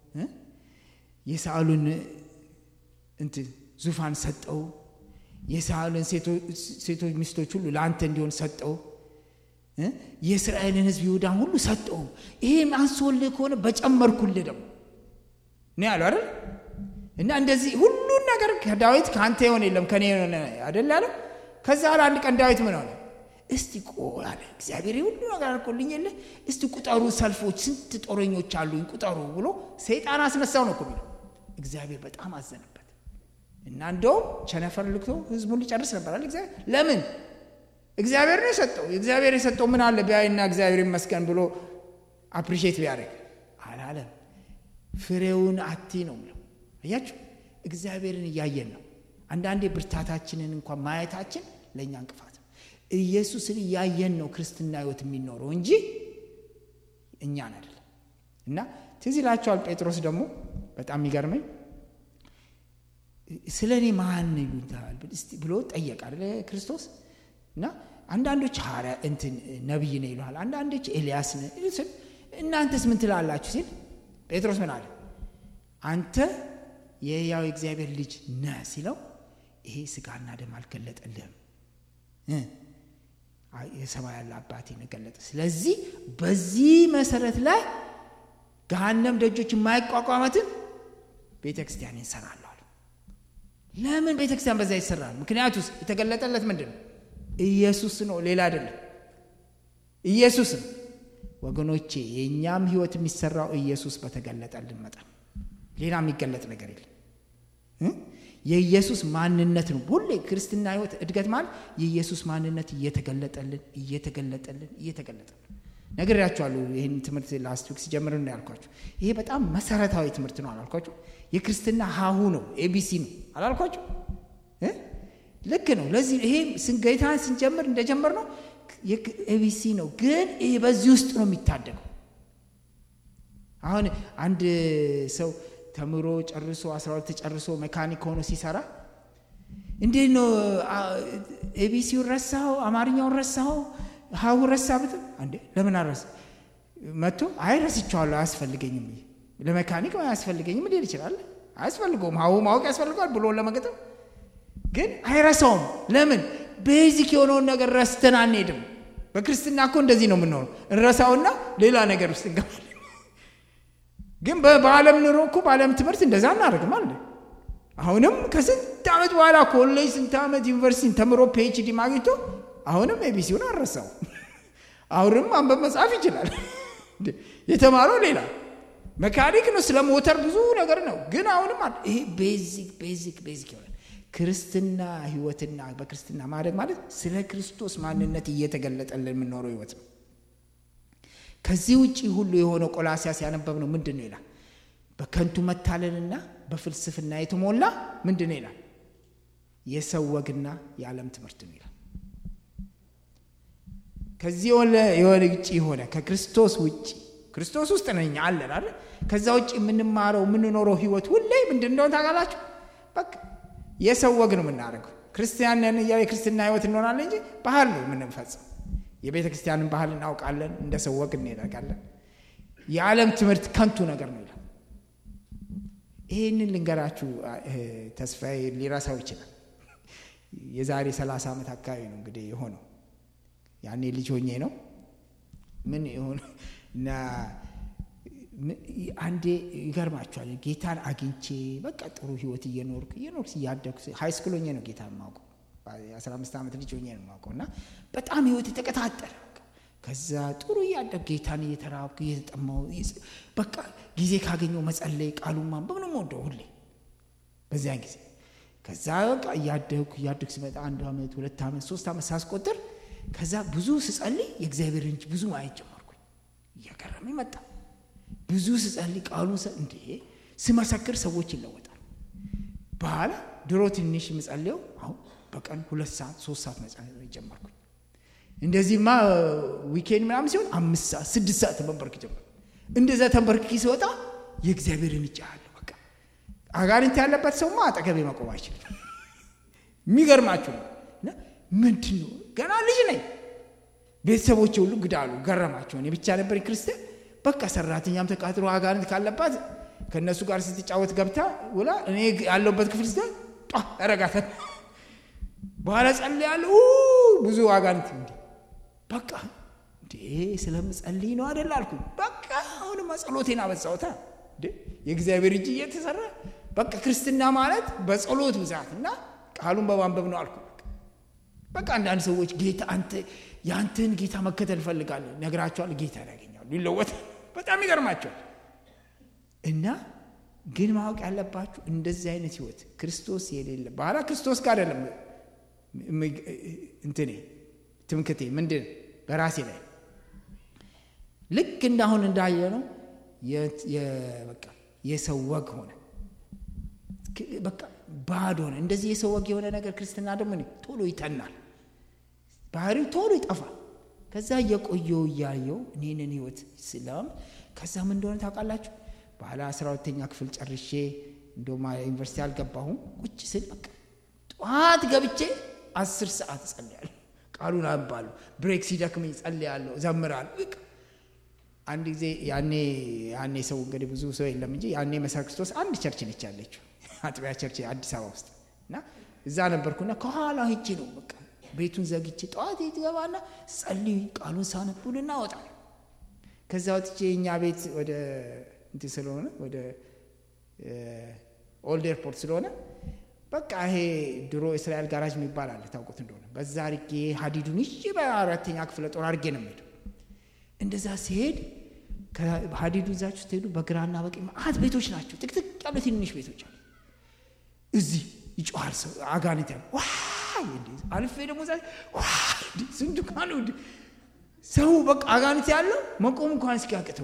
የሳኦልን እንትን ዙፋን ሰጠው፣ የሳኦልን ሴቶች ሚስቶች ሁሉ ለአንተ እንዲሆን ሰጠው የእስራኤልን ሕዝብ ይሁዳን ሁሉ ሰጠው። ይሄም አንሶልህ ከሆነ በጨመርኩልህ ደግሞ ነው ያለው አይደል? እና እንደዚህ ሁሉን ነገር ከዳዊት ከአንተ የሆነ የለም ከኔ የሆነ አይደል ያለው። ከዛ ኋላ አንድ ቀን ዳዊት ምን ሆነ? እስቲ ቆይ አለ እግዚአብሔር ሁሉ ነገር አልኮልኝ የለ እስቲ ቁጠሩ፣ ሰልፎች ስንት ጦረኞች አሉኝ ቁጠሩ ብሎ ሰይጣን አስነሳው ነው እኮ የሚለው። እግዚአብሔር በጣም አዘነበት እና እንደውም ቸነፈር ልክቶ ህዝቡን ሊጨርስ ነበር አለ እግዚአብሔር ለምን እግዚአብሔር ነው የሰጠው። እግዚአብሔር የሰጠው ምን አለ ቢያይና እግዚአብሔር ይመስገን ብሎ አፕሪሼት ቢያደርግ አላለም። ፍሬውን አቲ ነው ምለው። አያችሁ፣ እግዚአብሔርን እያየን ነው። አንዳንዴ ብርታታችንን እንኳን ማየታችን ለእኛ እንቅፋት ነው። ኢየሱስን እያየን ነው ክርስትና ህይወት የሚኖረው እንጂ እኛን አይደለም። እና ትዝ ይላቸዋል ጴጥሮስ ደግሞ በጣም የሚገርመኝ ስለ እኔ ማን ይሉታል ብሎ ጠየቅ አለ ክርስቶስ እና አንዳንዶች ሐዋርያ እንትን ነቢይ ነው ይለዋል፣ አንዳንዶች ኤልያስ ነው። እናንተስ ምን ትላላችሁ ሲል ጴጥሮስ ምን አለ? አንተ የሕያው እግዚአብሔር ልጅ ነህ ሲለው ይሄ ስጋና ደም አልገለጠልህም የሰማይ ያለ አባቴ ነው ገለጠ። ስለዚህ በዚህ መሰረት ላይ ገሃነም ደጆች የማይቋቋመትን ቤተ ክርስቲያን እንሰራለሁ አለ። ለምን ቤተ ክርስቲያን በዛ ይሰራል? ምክንያቱስ የተገለጠለት ምንድን ነው? ኢየሱስ ነው፣ ሌላ አይደለም። ኢየሱስ ነው ወገኖቼ። የእኛም ህይወት የሚሰራው ኢየሱስ በተገለጠልን መጠን፣ ሌላ የሚገለጥ ነገር የለም። የኢየሱስ ማንነት ነው። ሁሌ ክርስትና ህይወት እድገት ማለት የኢየሱስ ማንነት እየተገለጠልን እየተገለጠልን እየተገለጠልን ነግሬያችኋለሁ። ይህን ትምህርት ላስት ዊክ ሲጀምር ነው ያልኳችሁ። ይሄ በጣም መሰረታዊ ትምህርት ነው አላልኳችሁ? የክርስትና ሀሁ ነው፣ ኤቢሲ ነው አላልኳችሁ? ልክ ነው። ለዚህ ይሄ ጌታ ስንጀምር እንደጀመር ነው ኤቢሲ ነው፣ ግን ይሄ በዚህ ውስጥ ነው የሚታደገው። አሁን አንድ ሰው ተምሮ ጨርሶ አስራ ሁለት ጨርሶ ሜካኒክ ሆኖ ሲሰራ እንዴት ነው ኤቢሲውን ረሳኸው? አማርኛውን ረሳኸው? ሀሁ ረሳ ብትል እንዴ ለምን አረሳ መጥቶ አይ ረስቼዋለሁ አያስፈልገኝም ለሜካኒክ አያስፈልገኝም ሊል ይችላል አያስፈልገውም ሀሁ ማወቅ ያስፈልገዋል ብሎ ለመገጠም ግን አይረሳውም ለምን ቤዚክ የሆነውን ነገር ረስተን አንሄድም በክርስትና እኮ እንደዚህ ነው የምንሆነው እንረሳውና ሌላ ነገር ውስጥ እንገባለን ግን በዓለም ኑሮ እኮ በዓለም ትምህርት እንደዛ እናደርግም አለ አሁንም ከስንት ዓመት በኋላ ኮሌጅ ስንት ዓመት ዩኒቨርሲቲ ተምሮ ፒኤችዲ ማግኝቶ አሁንም ኤቢሲውን አልረሳው። አሁንም አንበብ መጽሐፍ ይችላል። የተማረው ሌላ መካኒክ ነው፣ ስለ ሞተር ብዙ ነገር ነው። ግን አሁንም ይሄ ቤዚክ ቤዚክ ቤዚክ ይሆናል። ክርስትና ህይወትና በክርስትና ማደግ ማለት ስለ ክርስቶስ ማንነት እየተገለጠልን የምንኖረው ህይወት ነው። ከዚህ ውጭ ሁሉ የሆነው ቆላሲያስ ያነበብ ነው ምንድን ነው ይላል? በከንቱ መታለልና በፍልስፍና የተሞላ ምንድን ነው ይላል? የሰው ወግና የዓለም ትምህርት ነው ይላል። ከዚህ የሆነ ውጭ የሆነ ከክርስቶስ ውጭ ክርስቶስ ውስጥ ነኝ አለን አይደል? ከዛ ውጭ የምንማረው የምንኖረው ህይወት ሁሌ ምንድን እንደሆነ ታውቃላችሁ? በቃ የሰው ወግ ነው የምናደርገው። ክርስቲያን ነን እያ የክርስትና ህይወት እንሆናለን እንጂ ባህል ነው የምንፈጽም። የቤተ ክርስቲያንን ባህል እናውቃለን፣ እንደ ሰው ወግ እንሄዳለን። የዓለም ትምህርት ከንቱ ነገር ነው ይላል። ይህንን ልንገራችሁ፣ ተስፋዬ ሊረሳው ይችላል። የዛሬ ሰላሳ ዓመት አካባቢ ነው እንግዲህ የሆነው ያኔ ልጅ ሆኜ ነው ምን የሆነ እና አንዴ ይገርማችኋል ጌታን አግኝቼ በቃ ጥሩ ህይወት እየኖርኩ እየኖርኩ እያደግኩ ሀይ ስኩል ሆኜ ነው ጌታ የማውቀው የአስራ አምስት ዓመት ልጅ ሆኜ ነው የማውቀው እና በጣም ህይወት የተቀጣጠለ ከዛ ጥሩ እያደግ ጌታን እየተራብኩ እየተጠማው በቃ ጊዜ ካገኘው መጸለይ ቃሉን ማንበብ ነው የምወደው ሁሌ በዚያን ጊዜ ከዛ በቃ እያደግኩ እያደግኩ ሲመጣ አንድ ዓመት ሁለት ዓመት ሶስት ዓመት ሳስቆጥር ከዛ ብዙ ስጸልይ የእግዚአብሔር እንጂ ብዙ ማየት ጀመርኩኝ። እየገረመኝ መጣ። ብዙ ስጸልይ ቃሉን እንዴ ስመሰክር ሰዎች ይለወጣል። በኋላ ድሮ ትንሽ የምጸልየው አሁን በቀን ሁለት ሰዓት ሶስት ሰዓት መጸለይ ጀመርኩኝ። እንደዚህማ ዊኬንድ ምናምን ሲሆን አምስት ሰዓት ስድስት ሰዓት ተንበርክ ጀመር። እንደዛ ተንበርክ ሲወጣ የእግዚአብሔርን እጅ አለ። በቃ አጋንንት ያለበት ሰውማ አጠገቤ መቆም አይችልም። የሚገርማችሁ ነው። ምንድን ነው ገና ልጅ ነኝ። ቤተሰቦች ሁሉ ግዳሉ ገረማቸው። እኔ ብቻ ነበር ክርስቲያን። በቃ ሰራተኛም ተቃጥሮ አጋንንት ካለባት ከእነሱ ጋር ስትጫወት ገብታ ውላ እኔ ያለሁበት ክፍል ስ ያረጋተ በኋላ ጸልያለሁ። ብዙ አጋንንት እንዲ በቃ እንዴ ስለምጸልይ ነው አደል አልኩኝ። በቃ አሁንማ ጸሎቴን አበዛሁታ። የእግዚአብሔር እጅ እየተሰራ በቃ ክርስትና ማለት በጸሎት ብዛት እና ቃሉን በማንበብ ነው አልኩ። በቃ አንዳንድ ሰዎች ጌታ አንተ የአንተን ጌታ መከተል እፈልጋለሁ ነግራቸዋል። ጌታ ያገኛሉ፣ ይለወጣል። በጣም ይገርማቸዋል። እና ግን ማወቅ ያለባችሁ እንደዚህ አይነት ህይወት ክርስቶስ የሌለ በኋላ ክርስቶስ ጋር አይደለም እንትኔ ትምክቴ ምንድን በራሴ ላይ ልክ እንዳሁን እንዳየ ነው በቃ የሰው ወግ ሆነ በቃ ባዶ ሆነ። እንደዚህ የሰው ወግ የሆነ ነገር ክርስትና ደግሞ ቶሎ ይተናል፣ ባህሪው ቶሎ ይጠፋል። ከዛ እየቆየው እያየው እኔንን ህይወት ስለም ከዛ ምን እንደሆነ ታውቃላችሁ? በኋላ አስራ ሁለተኛ ክፍል ጨርሼ እንደውም ዩኒቨርሲቲ አልገባሁም። ቁጭ ስል በቃ ጠዋት ገብቼ አስር ሰዓት እጸልያለሁ፣ ቃሉን አንባለሁ። ብሬክ ሲደክመኝ እጸልያለሁ፣ እዘምራለሁ። በቃ አንድ ጊዜ ያኔ ያኔ ሰው እንግዲህ ብዙ ሰው የለም እንጂ ያኔ መሰረ ክርስቶስ አንድ ቸርች ነች ያለችው አጥቢያ ቸርች አዲስ አበባ ውስጥ እና እዛ ነበርኩና ከኋላ ሂጄ ነው በቃ ቤቱን ዘግቼ ጠዋት ትገባና ጸልይ ቃሉን ሳነቡልና እወጣለሁ። ከዛ ወጥቼ እኛ ቤት ወደ እንትን ስለሆነ ወደ ኦልድ ኤርፖርት ስለሆነ በቃ ይሄ ድሮ እስራኤል ጋራጅ የሚባል አለ ታውቁት እንደሆነ በዛ አርጌ ሀዲዱን ይዤ በአራተኛ ክፍለ ጦር አርጌ ነው የምሄደው። እንደዛ ሲሄድ ሀዲዱ ይዛችሁ ስትሄዱ በግራና በቀኝ መዓት ቤቶች ናቸው። ጥቅጥቅ ያሉ ትንንሽ ቤቶች አሉ። እዚህ ይጮሃል ሰው አጋንንት ያለ ዋይ አልፌ ደግሞ ዛ ዋይ ስንቱ ካኑ ሰው በቃ አጋንንት ያለው መቆም እንኳን እስኪያቅተው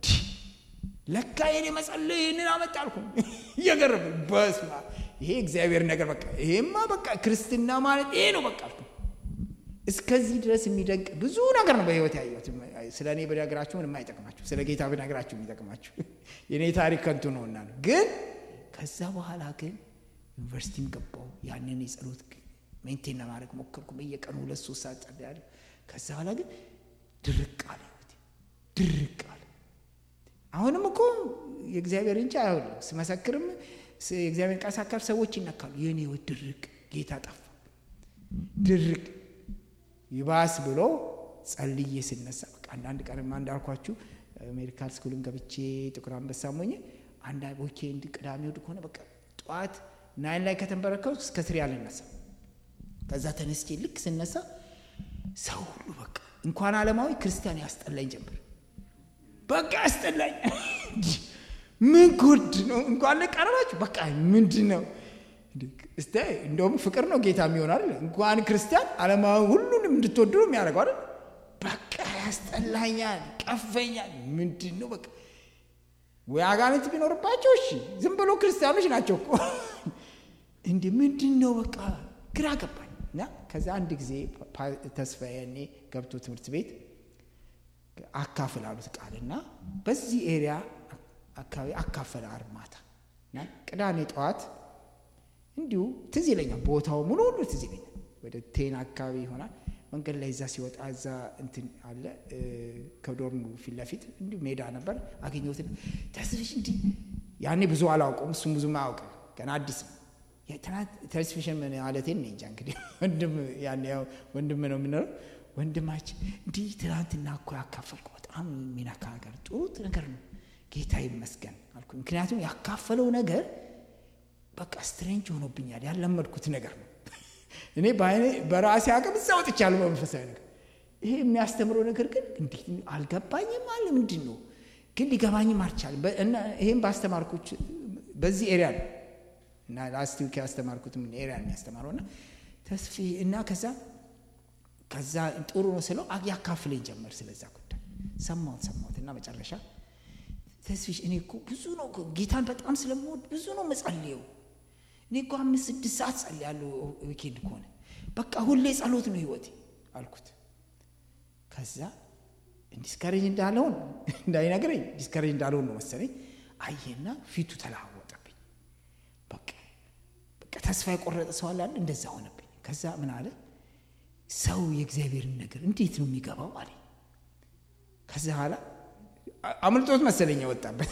ለካ የኔ መጸለይ ይህንን አመጣልኩ እየገረመ በስመ አብ ይሄ እግዚአብሔር ነገር በቃ ይሄማ በቃ ክርስትና ማለት ይሄ ነው በቃ አልኩ። እስከዚህ ድረስ የሚደንቅ ብዙ ነገር ነው በህይወት ያየሁት። ስለ እኔ ብነግራችሁ ምንም አይጠቅማችሁ፣ ስለ ጌታ ብነግራችሁ የሚጠቅማችሁ የእኔ ታሪክ ከንቱ ነውና ነው። ግን ከዛ በኋላ ግን ዩኒቨርሲቲም ገባው ያንን የጸሎት ሜንቴን ለማድረግ ሞከርኩ። በየቀኑ ሁለት ሶስት ሰዓት ጸልያለሁ። ከዛ በኋላ ግን ድርቅ አለ ህይወቴ፣ ድርቅ አለ። አሁንም እኮ የእግዚአብሔር እንጂ አይሆንም። ስመሰክርም የእግዚአብሔር ቃል ሳካፍ ሰዎች ይነካሉ። የእኔ ህይወት ድርቅ፣ ጌታ ጠፋ፣ ድርቅ ይባስ ብሎ ጸልዬ ስነሳ በቃ አንዳንድ ቀንማ እንዳልኳችሁ ሜዲካል ስኩልም ገብቼ ጥቁር አንበሳ ሞኜ አንዳንድ ዊኬንድ ቅዳሜ እሑድ ከሆነ በቃ ጠዋት ናይን ላይ ከተንበረከው እስከ ስሪ አልነሳ። ከዛ ተነስቼ ልክ ስነሳ ሰው ሁሉ በቃ እንኳን ዓለማዊ ክርስቲያን ያስጠላኝ ጀምር። በቃ ያስጠላኝ። ምን ጉድ ነው? እንኳን ለቀረባችሁ በቃ ምንድን ነው እስቲ እንደውም ፍቅር ነው ጌታ የሚሆን አይደል? እንኳን ክርስቲያን ዓለማዊ ሁሉንም እንድትወዱ ነው የሚያደርገው አይደል? በቃ ያስጠላኛል፣ ቀፈኛል። ምንድን ነው በቃ ወይ አጋንንት ቢኖርባቸው እሺ፣ ዝም ብሎ ክርስቲያኖች ናቸው እኮ እንዲህ ምንድን ነው በቃ ግራ ገባኝ። እና ከዛ አንድ ጊዜ ተስፋዬ እኔ ገብቶ ትምህርት ቤት አካፍል አሉት ቃል እና በዚህ ኤሪያ አካባቢ አካፈለ ዓርብ ማታ እና ቅዳሜ ጠዋት እንዲሁ ትዝ ይለኛል። ቦታው ሙሉ ሁሉ ትዝ ይለኛል። ወደ ቴን አካባቢ ይሆናል። መንገድ ላይ እዛ ሲወጣ እዛ እንትን አለ ከዶርሙ ፊት ለፊት እንዲሁ ሜዳ ነበር። አገኘሁት። ተስፍሽ እንዲህ ያኔ ብዙ አላውቀውም፣ እሱም ብዙም አያውቅም። ገና አዲስ ነው። ተስፍሽን ምን ማለቴን እኔ እንጃ እንግዲህ ወንድም ያኔ ያው ወንድም ነው የምንለው ወንድማችን እንዲህ ትናንትና እኮ ያካፈልኩ በጣም የሚነካ ነገር ጥሩ ነገር ነው፣ ጌታ ይመስገን አልኩ። ምክንያቱም ያካፈለው ነገር በቃ ስትሬንጅ ሆኖብኛል። ያለመድኩት ነገር ነው። እኔ በአይኔ በራሴ አቅም እዛ ወጥቻለሁ በመንፈሳዊ ነገር። ይሄ የሚያስተምረው ነገር ግን እንዴት አልገባኝም አለ። ምንድን ነው ግን ሊገባኝም አልቻለም። እና ይሄም ባስተማርኩት በዚህ ኤሪያ ነው እና ላስት ዊክ ያስተማርኩትም ኤሪያ ነው የሚያስተማረው እና ተስፊ እና ከዛ ከዛ ጥሩ ነው ስለው ያካፍለኝ ጀመር። ስለዛ ጉዳይ ሰማሁት ሰማሁት እና መጨረሻ ተስፊሽ እኔ እኮ ብዙ ነው ጌታን በጣም ስለምወድ ብዙ ነው መጸልየው እኔ እኮ አምስት ስድስት ሰዓት ጸልያለሁ ዊኬንድ ከሆነ በቃ ሁሌ ጸሎት ነው ህይወቴ አልኩት። ከዛ ዲስከሬጅ እንዳለውን እንዳይነግረኝ ዲስከሬጅ እንዳለውን ነው መሰለኝ አየና ፊቱ ተለዋወጠብኝ። በቃ በቃ ተስፋ የቆረጠ ሰው አለ እንደዛ ሆነብኝ። ከዛ ምን አለ ሰው የእግዚአብሔርን ነገር እንዴት ነው የሚገባው አለ። ከዛ በኋላ አምልጦት መሰለኝ የወጣበት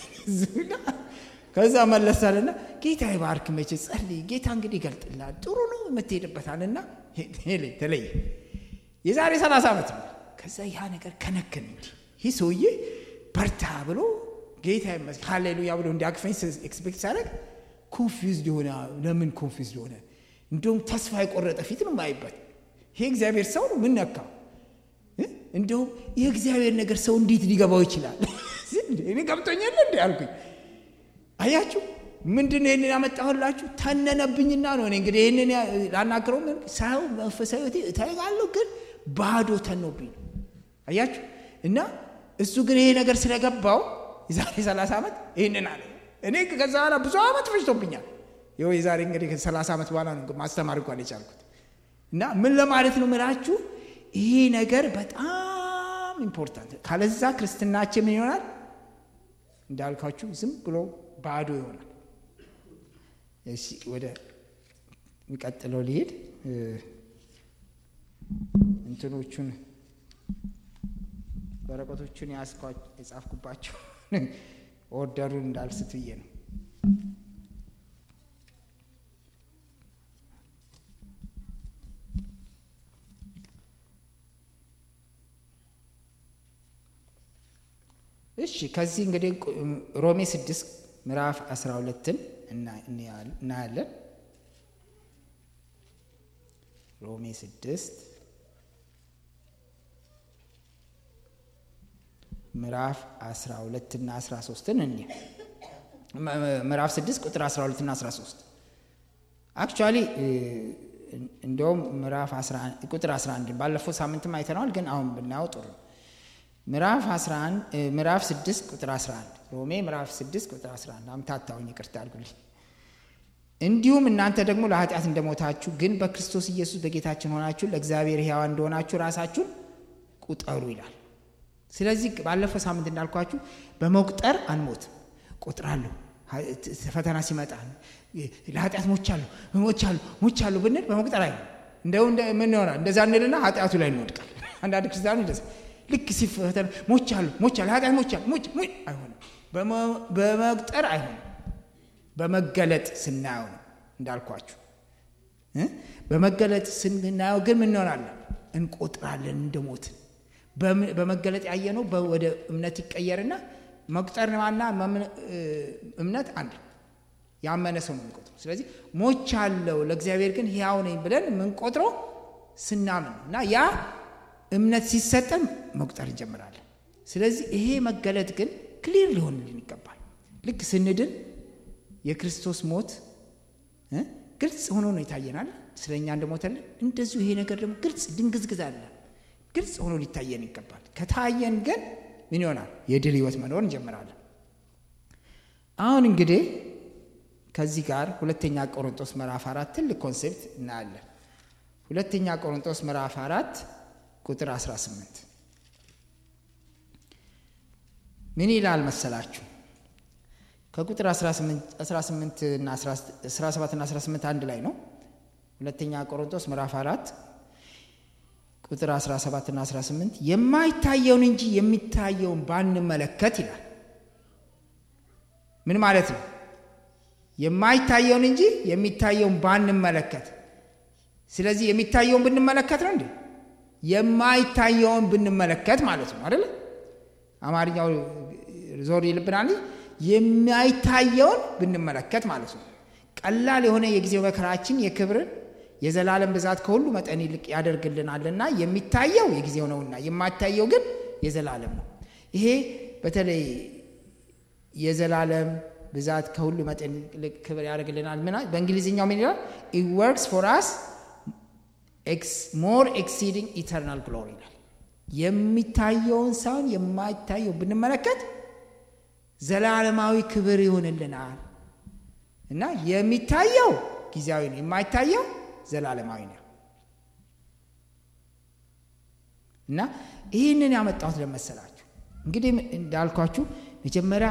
ከዛ መለሳልና ጌታ ይባርክ፣ መቼ ጸልይ፣ ጌታ እንግዲህ ይገልጥልሃል፣ ጥሩ ነው የምትሄድበታልና ተለየ። የዛሬ ሰላሳ ዓመት ነው። ከዛ ያ ነገር ከነከን እንጂ ይህ ሰውዬ በርታ ብሎ ጌታ ይመስገን ሃሌሉያ ብሎ እንዲያቅፈኝ ኤክስፔክት ሳደርግ ኮንፊውዝድ የሆነ ለምን ኮንፊውዝድ ሆነ? እንዲሁም ተስፋ የቆረጠ ፊት ነው የማይበት ይሄ እግዚአብሔር ሰው ነው ምን ነካው? እንዲሁም የእግዚአብሔር ነገር ሰው እንዴት ሊገባው ይችላል? እኔ ገብቶኛል እንዲ አልኩኝ። አያችሁ ምንድን ይህንን ያመጣሁላችሁ ተነነብኝና ነው። እኔ እንግዲህ ይህንን ላናግረው ሳየው መንፈሳዊ እታይጋለሁ፣ ግን ባዶ ተኖብኝ ነው። አያችሁ እና እሱ ግን ይሄ ነገር ስለገባው የዛሬ ሰላሳ ዓመት ይህንን አለ። እኔ ከዛ በኋላ ብዙ ዓመት ፈጅቶብኛል። ይኸው የዛሬ እንግዲህ ከሰላሳ ዓመት በኋላ ነው ማስተማር እንኳን የቻልኩት። እና ምን ለማለት ነው ምላችሁ ይሄ ነገር በጣም ኢምፖርታንት። ካለዛ ክርስትናችን ምን ይሆናል? እንዳልኳችሁ ዝም ብሎ ባዶ ይሆናል። እሺ ወደ የሚቀጥለው ሊሄድ እንትኖቹን ወረቀቶቹን የጻፍኩባቸው ኦርደሩን እንዳልስት ብዬ ነው። እሺ ከዚህ እንግዲህ ሮሜ ስድስት ምዕራፍ 12ን እናያለን። ሮሜ ስድስት ምዕራፍ 12 እና 13ን እኒ ምዕራፍ 6 ቁጥር 12 እና 13 አክቹዋሊ እንደውም ምዕራፍ ቁጥር 11 ባለፈው ሳምንትም አይተነዋል፣ ግን አሁን ብናየው ጥሩ ነው። ምዕራፍ 11 ምዕራፍ 6 ቁጥር 11 ሮሜ ምዕራፍ 6 ቁጥር 11 አምታታውኝ ይቅርታ አድርጉልኝ። እንዲሁም እናንተ ደግሞ ለኃጢአት እንደሞታችሁ ግን በክርስቶስ ኢየሱስ በጌታችን ሆናችሁ ለእግዚአብሔር ሕያዋን እንደሆናችሁ ራሳችሁን ቁጠሩ ይላል። ስለዚህ ባለፈው ሳምንት እንዳልኳችሁ በመቁጠር አንሞትም። ቆጥራለሁ ፈተና ሲመጣ ለኃጢአት ሞቻለሁ ሞቻለሁ ሞቻለሁ ብንል በመቁጠር አይ እንደው ምን ይሆናል? እንደዛ እንልና ኃጢአቱ ላይ እንወድቃል። አንዳንድ ክርስቲያኑ እንደዛ ልክ ሲፈተን ሞቻለሁ ሞቻለሁ ኃጢአት ሞቻለሁ ሞች አይሆንም። በመቁጠር አይሆንም። በመገለጥ ስናየው ነው እንዳልኳችሁ። በመገለጥ ስናየው ግን ምን እንሆናለን? እንቆጥራለን እንደሞትን በመገለጥ ያየነው ወደ እምነት ይቀየርና መቁጠርና እምነት አንድ ያመነ ሰው ነው የምንቆጥረው። ስለዚህ ሞቻለሁ ለእግዚአብሔር ግን ሕያው ነኝ ብለን የምንቆጥረው ስናምን ነው እና ያ እምነት ሲሰጠን መቁጠር እንጀምራለን። ስለዚህ ይሄ መገለጥ ግን ክሊር ሊሆንልን ይገባል። ልክ ስንድን የክርስቶስ ሞት ግልጽ ሆኖ ነው ይታየናል፣ ስለ እኛ እንደሞተልን። እንደዚሁ ይሄ ነገር ደግሞ ግልጽ ድንግዝግዝ አለ ግልጽ ሆኖ ሊታየን ይገባል። ከታየን ግን ምን ይሆናል? የድል ህይወት መኖር እንጀምራለን። አሁን እንግዲህ ከዚህ ጋር ሁለተኛ ቆሮንጦስ ምዕራፍ አራት ትልቅ ኮንሴፕት እናያለን። ሁለተኛ ቆሮንጦስ ምዕራፍ አራት ቁጥር 18 ምን ይላል መሰላችሁ? ከቁጥር 18 እና 17 እና 18 አንድ ላይ ነው። ሁለተኛ ቆሮንቶስ ምዕራፍ አራት ቁጥር 17 እና 18 የማይታየውን እንጂ የሚታየውን ባንመለከት ይላል። ምን ማለት ነው? የማይታየውን እንጂ የሚታየውን ባንመለከት። ስለዚህ የሚታየውን ብንመለከት ነው እንዴ? የማይታየውን ብንመለከት ማለት ነው አይደለ? አማርኛው ዞር ይልብናል። የማይታየውን ብንመለከት ማለት ነው። ቀላል የሆነ የጊዜው መከራችን የክብርን የዘላለም ብዛት ከሁሉ መጠን ይልቅ ያደርግልናልና የሚታየው የጊዜው ነውና የማይታየው ግን የዘላለም ነው። ይሄ በተለይ የዘላለም ብዛት ከሁሉ መጠን ይልቅ ክብር ያደርግልናል። ምና በእንግሊዝኛው ምን ይላል? ኢት ወርክስ ፎር አስ ሞር ኤክሲዲንግ ኢተርናል ግሎሪ ይላል። የሚታየውን ሳይሆን የማይታየው ብንመለከት ዘላለማዊ ክብር ይሆንልናል እና የሚታየው ጊዜያዊ ነው፣ የማይታየው ዘላለማዊ ነው። እና ይህንን ያመጣሁት ለመሰላችሁ እንግዲህ እንዳልኳችሁ መጀመሪያ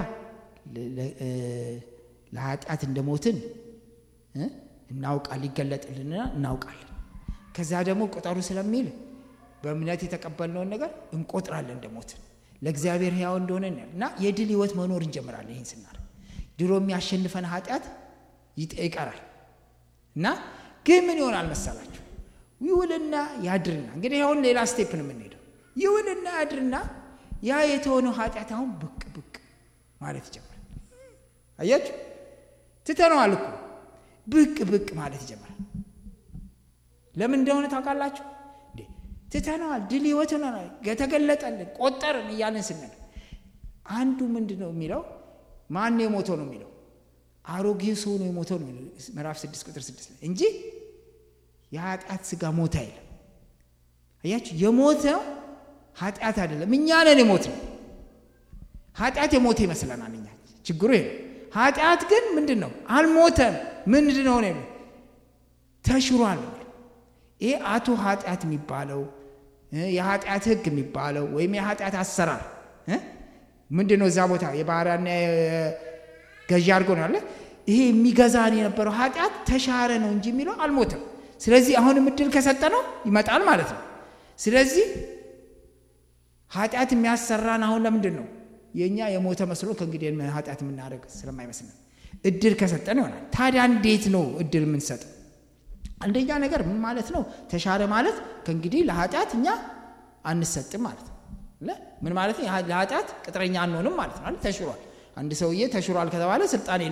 ለኃጢአት እንደሞትን እናውቃል ሊገለጥልንና እናውቃለን። ከዛ ደግሞ ቁጠሩ ስለሚል በእምነት የተቀበልነውን ነገር እንቆጥራለን እንደሞትን ለእግዚአብሔር ሕያው እንደሆነ እና የድል ህይወት መኖር እንጀምራለን። ይህን ስናደርግ ድሮ የሚያሸንፈን ኃጢአት ይቀራል እና ግን ምን ይሆናል መሰላችሁ? ይውልና ያድርና እንግዲህ አሁን ሌላ ስቴፕ ነው የምንሄደው። ይውልና ያድርና ያ የተሆነው ኃጢአት አሁን ብቅ ብቅ ማለት ይጀምራል። አያችሁ፣ ትተነዋል እኮ ብቅ ብቅ ማለት ይጀምራል። ለምን እንደሆነ ታውቃላችሁ? ትተነዋል። ድል ህይወት ሆነናል፣ የተገለጠልን ቆጠርን እያለን ስንል አንዱ ምንድን ነው የሚለው ማን ነው የሞተው ነው የሚለው አሮጌ ሰው ነው የሞተው ነው ምዕራፍ ስድስት ቁጥር ስድስት ላይ እንጂ የኃጢአት ስጋ ሞተ አይልም። አያችሁ የሞተው ኃጢአት አይደለም፣ እኛ ነን የሞት ነው። ኃጢአት የሞተ ይመስለናል እኛ። ችግሩ ይሄ ነው። ኃጢአት ግን ምንድን ነው? አልሞተም። ምንድን ነው ነው ተሽሯል። ይሄ አቶ ኃጢአት የሚባለው የኃጢአት ህግ የሚባለው ወይም የኃጢአት አሰራር ምንድን ነው? እዛ ቦታ የባሪያና ገዢ አድርጎ ነው ያለ። ይሄ የሚገዛን የነበረው ኃጢአት ተሻረ ነው እንጂ የሚለው አልሞተም። ስለዚህ አሁንም እድል ከሰጠ ነው ይመጣል ማለት ነው። ስለዚህ ኃጢአት የሚያሰራን አሁን ለምንድን ነው የእኛ የሞተ መስሎ ከእንግዲህ ኃጢአት የምናደርግ ስለማይመስለን እድል ከሰጠን ይሆናል። ታዲያ እንዴት ነው እድል የምንሰጠው? አንደኛ ነገር ምን ማለት ነው? ተሻረ ማለት ከእንግዲህ ለኃጢአት እኛ አንሰጥም ማለት ነው። ምን ማለት ነው? ለኃጢአት ቅጥረኛ አንሆንም ማለት ነው። ተሽሯል። አንድ ሰውዬ ተሽሯል ከተባለ ስልጣን የለውም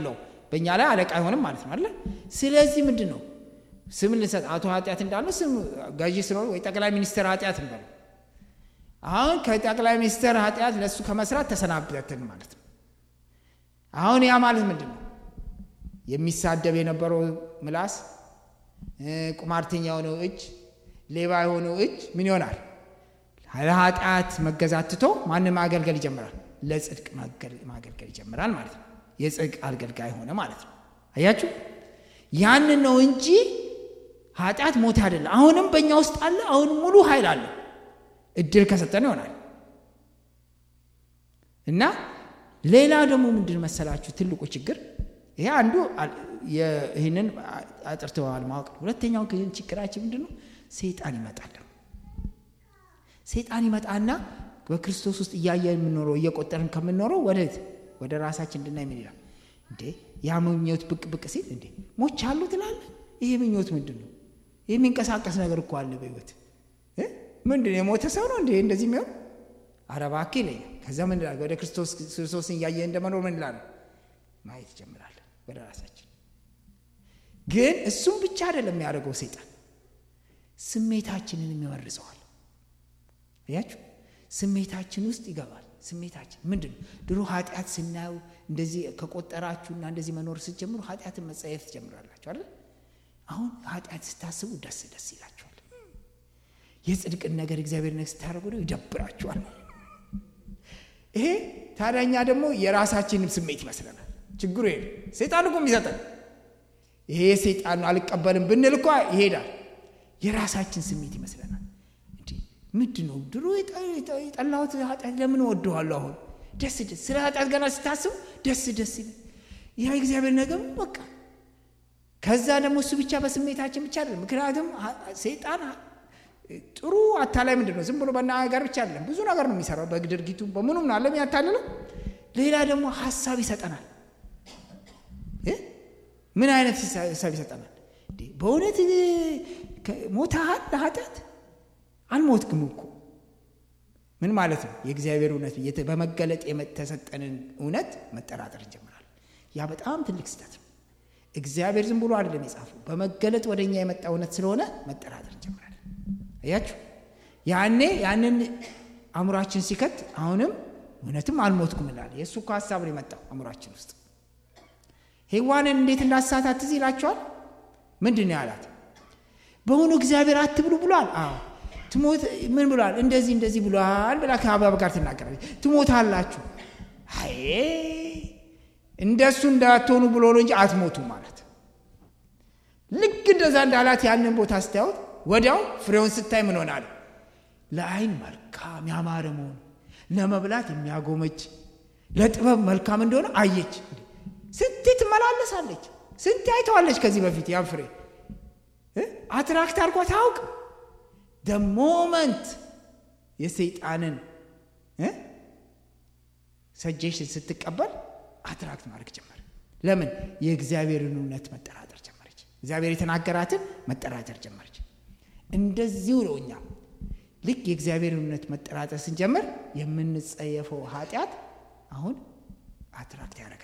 በእኛ ላይ አለቃ አይሆንም ማለት ነው አለ። ስለዚህ ምንድን ነው ስም ልንሰጥ አቶ ኃጢአት እንዳለው ስም ገዢ ስለሆነ ወይ ጠቅላይ ሚኒስትር ኃጢአት እንበለው። አሁን ከጠቅላይ ሚኒስትር ኃጢአት ለእሱ ከመስራት ተሰናበትን ማለት ነው። አሁን ያ ማለት ምንድን ነው? የሚሳደብ የነበረው ምላስ፣ ቁማርተኛ የሆነው እጅ፣ ሌባ የሆነው እጅ ምን ይሆናል? ለኃጢአት መገዛት ትቶ ማንም ማገልገል ይጀምራል። ለጽድቅ ማገልገል ይጀምራል ማለት ነው። የጽድቅ አገልጋይ ሆነ ማለት ነው። አያችሁ፣ ያንን ነው እንጂ ኃጢአት ሞት አይደለም። አሁንም በእኛ ውስጥ አለ። አሁን ሙሉ ኃይል አለ። እድል ከሰጠን ይሆናል እና ሌላ ደግሞ ምንድን መሰላችሁ ትልቁ ችግር ይሄ አንዱ ይህንን አጥርተዋል ማወቅ ነው። ሁለተኛው ግን ችግራችን ምንድን ነው? ሰይጣን ይመጣል። ሰይጣን ይመጣና በክርስቶስ ውስጥ እያየን የምንኖረው እየቆጠርን ከምንኖረው ወደት ወደ ራሳችን እንድናይ ምን ይላል እንዴ? ያ ምኞት ብቅ ብቅ ሲል እንዴ ሞች አሉ ትላለህ። ይሄ ምኞት ምንድን ነው? ይህ የሚንቀሳቀስ ነገር እኮ አለ በህይወት ምንድን የሞተ ሰው ነው እንዴ እንደዚህ የሚሆን አረባክ ይለኛል። ከዛ ምን ላል ወደ ክርስቶስ ክርስቶስን እያየን እንደመኖር ምን ላል ማየት ይጀምራለን ወደ ራሳችን። ግን እሱም ብቻ አይደለም የሚያደርገው ሰይጣን ስሜታችንን የሚመርዘዋል። አያችሁ ስሜታችን ውስጥ ይገባል። ስሜታችን ምንድን ነው? ድሮ ኃጢአት ስናየው እንደዚህ ከቆጠራችሁና እንደዚህ መኖር ስትጀምሩ ኃጢአትን መጸየፍ ትጀምራላችሁ አይደል? አሁን ኃጢአት ስታስቡ ደስ ደስ ይላችኋል። የጽድቅን ነገር እግዚአብሔር ነገር ስታደርጉ ነው ይደብራችኋል። ይሄ ታዲያኛ ደግሞ የራሳችንም ስሜት ይመስለናል። ችግሩ ይሄ ሰይጣን እኮ የሚሰጠን ይሄ ሰይጣን ነው አልቀበልም ብንል እኳ ይሄዳል። የራሳችን ስሜት ይመስለናል። ምንድን ነው ድሮ የጠላሁት ኃጢአት ለምን ወደዋለሁ? አሁን ደስ ደስ ስለ ኃጢአት ገና ስታስቡ ደስ ደስ ይላል። ያ እግዚአብሔር ነገር በቃ ከዛ ደግሞ እሱ ብቻ በስሜታችን ብቻ አይደለም። ምክንያቱም ሰይጣን ጥሩ አታላይ ምንድን ነው ዝም ብሎ በናገር ብቻ አይደለም፣ ብዙ ነገር ነው የሚሰራው። በድርጊቱ በምኑም ነው አለም ያታልለው። ሌላ ደግሞ ሀሳብ ይሰጠናል። ምን አይነት ሀሳብ ይሰጠናል? በእውነት ሞተሃል ለኃጢአት አልሞትክም እኮ ምን ማለት ነው? የእግዚአብሔር እውነት በመገለጥ የተሰጠንን እውነት መጠራጠር እንጀምራለን። ያ በጣም ትልቅ ስህተት ነው። እግዚአብሔር ዝም ብሎ አይደለም የጻፈው፣ በመገለጥ ወደ እኛ የመጣ እውነት ስለሆነ መጠራጠር እንጀምራለን። አያችሁ፣ ያኔ ያንን አእምሯችን ሲከት አሁንም እውነትም አልሞትኩም እንላለን። የእሱ እኮ ሀሳብ ነው የመጣው አእምሯችን ውስጥ። ሔዋንን እንዴት እንዳሳታት ትዝ ይላችኋል? ምንድን ነው ያላት? በእውኑ እግዚአብሔር አትብሉ ብሏል? አዎ ትሞት ምን ብሏል? እንደዚህ እንደዚህ ብሏል ብላ ከአባብ ጋር ትናገራለች። ትሞታላችሁ። አይ እንደሱ እንዳትሆኑ ብሎ ነው እንጂ አትሞቱ ማለት። ልክ እንደዛ እንዳላት ያንን ቦታ ስታዩት ወዲያው ፍሬውን ስታይ ምን ሆናል? ለአይን መልካም ያማረ መሆኑ ለመብላት የሚያጎመች ለጥበብ መልካም እንደሆነ አየች። ስንቴ ትመላለሳለች፣ ስንቴ አይተዋለች ከዚህ በፊት ያን ፍሬ አትራክት አድርጓት አያውቅ ደ ሞመንት የሰይጣንን ሰጀሽን ስትቀበል አትራክት ማድረግ ጀመር። ለምን? የእግዚአብሔርን እውነት መጠራጠር ጀመረች። እግዚአብሔር የተናገራትን መጠራጠር ጀመረች። እንደዚሁ ነው እኛም ልክ የእግዚአብሔርን እውነት መጠራጠር ስንጀምር የምንጸየፈው ኃጢአት አሁን አትራክት ያደርገናል።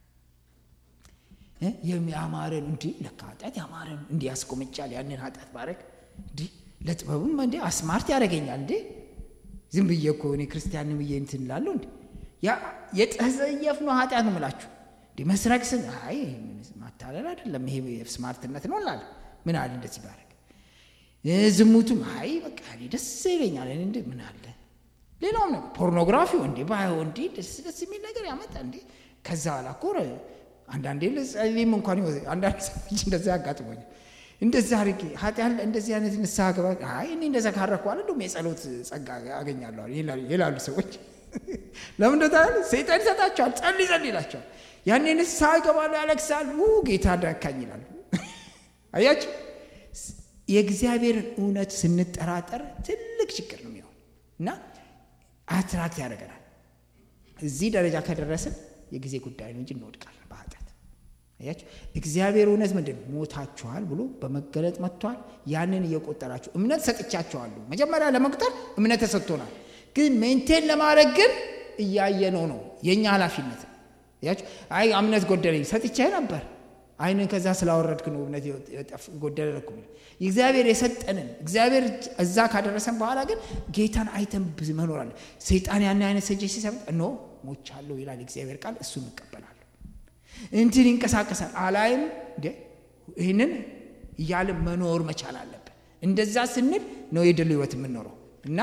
የሚያማረን እንዲህ ለካ ኃጢአት ያማረን እንዲህ ያስቆመጫል ያንን ኃጢአት ባረግ እንዲህ ለጥበብም እንዴ አስማርት ያደርገኛል እንዴ ዝም ብዬ እኮ እኔ ክርስቲያን ብዬ እንትን እላለሁ እንዴ የተጸየፍነው ኃጢአት ነው የምላችሁ እንዴ መስረቅ ስን አይ ማታለል አይደለም ይሄ ስማርትነት ነው እላለሁ ምን አለ እንደዚህ ባረግ ዝሙቱም አይ በቃ እኔ ደስ ይለኛል እንዴ ምን አለ ሌላውም ነገር ፖርኖግራፊው እንዴ ባየው እንዴ ደስ ደስ የሚል ነገር ያመጣ እንዴ ከዛ በኋላ እኮ አንዳንዴ ልጸልይም እንኳን አንዳንድ ሰዎች እንደዛ ያጋጥሞኛል እንደዛ አድርጌ ኃጢአት እንደዚህ አይነት ንስሐ ገባ አይ እኔ እንደዛ ካረኩ አለ እንደውም የጸሎት ጸጋ አገኛለሁ ይላሉ ሰዎች። ለምን እንደታል ሰይጣን ይሰጣቸዋል። ጸልይ ጸልይ ይላቸዋል። ያኔ ንስሐ ይገባሉ፣ ያለቅሳል። ጌታ ዳካኝ ይላሉ። አያችሁ፣ የእግዚአብሔርን እውነት ስንጠራጠር ትልቅ ችግር ነው የሚሆን እና አትራክት ያደርገናል። እዚህ ደረጃ ከደረስን የጊዜ ጉዳይ ነው እንጂ እንወድቃለን በኃጢአት አያችሁ እግዚአብሔር እውነት ምንድን ሞታችኋል ብሎ በመገለጥ መጥቷል። ያንን እየቆጠራችሁ እምነት ሰጥቻችኋለሁ። መጀመሪያ ለመቁጠር እምነት ተሰጥቶናል፣ ግን ሜንቴን ለማድረግ ግን እያየነው ነው የእኛ ኃላፊነት። ያችሁ አይ እምነት ጎደለኝ ሰጥቼ ነበር አይንን ከዛ ስላወረድክ ነው እምነት ጎደለ እኮ እግዚአብሔር የሰጠንን እግዚአብሔር እዛ ካደረሰን በኋላ ግን ጌታን አይተን መኖር አለ ሰይጣን ያን አይነት ሰጀ ሲሰጥ ኖ ሞቻለሁ ይላል እግዚአብሔር ቃል እሱን እቀበላለሁ እንትን ይንቀሳቀሳል አላይም እንዴ ይህንን እያለ መኖር መቻል አለብን እንደዛ ስንል ነው የድል ህይወት የምንኖረው እና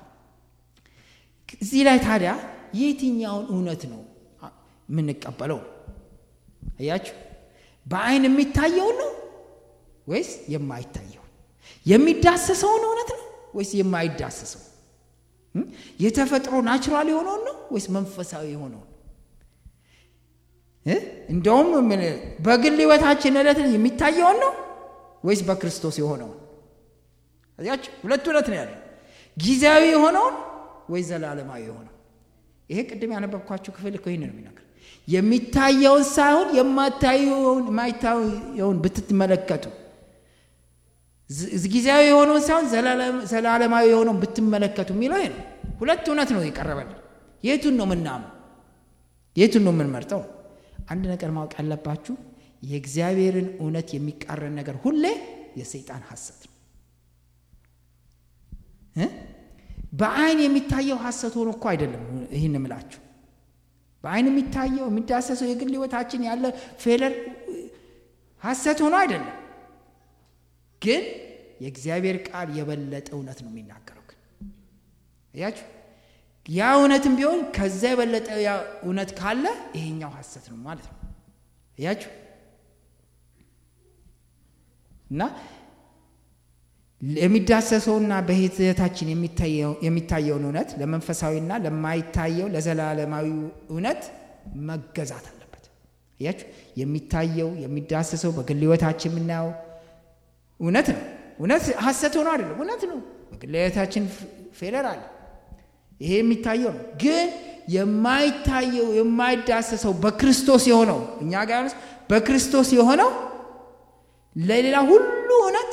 እዚህ ላይ ታዲያ የትኛውን እውነት ነው የምንቀበለው አያችሁ በአይን የሚታየውን ነው ወይስ የማይታየውን የሚዳሰሰውን እውነት ነው ወይስ የማይዳሰሰው የተፈጥሮ ናቹራል የሆነውን ነው ወይስ መንፈሳዊ የሆነውን እንደውም በግል ህይወታችን ዕለት የሚታየውን ነው ወይስ በክርስቶስ የሆነውን እዚያችሁ ሁለት እውነት ነው ያለ ጊዜያዊ የሆነውን ወይ ዘላለማዊ የሆነው ይሄ ቅድም ያነበብኳችሁ ክፍል እኮ ይህን ነው የሚነግር የሚታየውን ሳይሆን የማታየውን የማይታየውን ብትመለከቱ ጊዜያዊ የሆነውን ሳይሆን ዘላለማዊ የሆነውን ብትመለከቱ የሚለው ይሄ ነው ሁለት እውነት ነው የቀረበልን የቱን ነው ምናምን የቱን ነው የምንመርጠው አንድ ነገር ማወቅ ያለባችሁ የእግዚአብሔርን እውነት የሚቃረን ነገር ሁሌ የሰይጣን ሐሰት ነው በአይን የሚታየው ሐሰት ሆኖ እኮ አይደለም ይህን ምላችሁ በአይን የሚታየው የሚዳሰሰው የግል ህይወታችን ያለ ፌለር ሐሰት ሆኖ አይደለም ግን የእግዚአብሔር ቃል የበለጠ እውነት ነው የሚናገረው ግን እያችሁ ያ እውነትም ቢሆን ከዛ የበለጠ ያ እውነት ካለ ይሄኛው ሐሰት ነው ማለት ነው እያችሁ እና የሚዳሰሰውና በሂደታችን የሚታየውን እውነት ለመንፈሳዊና ለማይታየው ለዘላለማዊ እውነት መገዛት አለበት እያችሁ የሚታየው የሚዳሰሰው በግል ህይወታችን የምናየው እውነት ነው እውነት ሐሰት ሆኖ አይደለም እውነት ነው በግል ህይወታችን ፌለር አለ ይሄ የሚታየው ነው ግን የማይታየው የማይዳሰሰው በክርስቶስ የሆነው እኛ ጋር በክርስቶስ የሆነው ለሌላ ሁሉ እውነት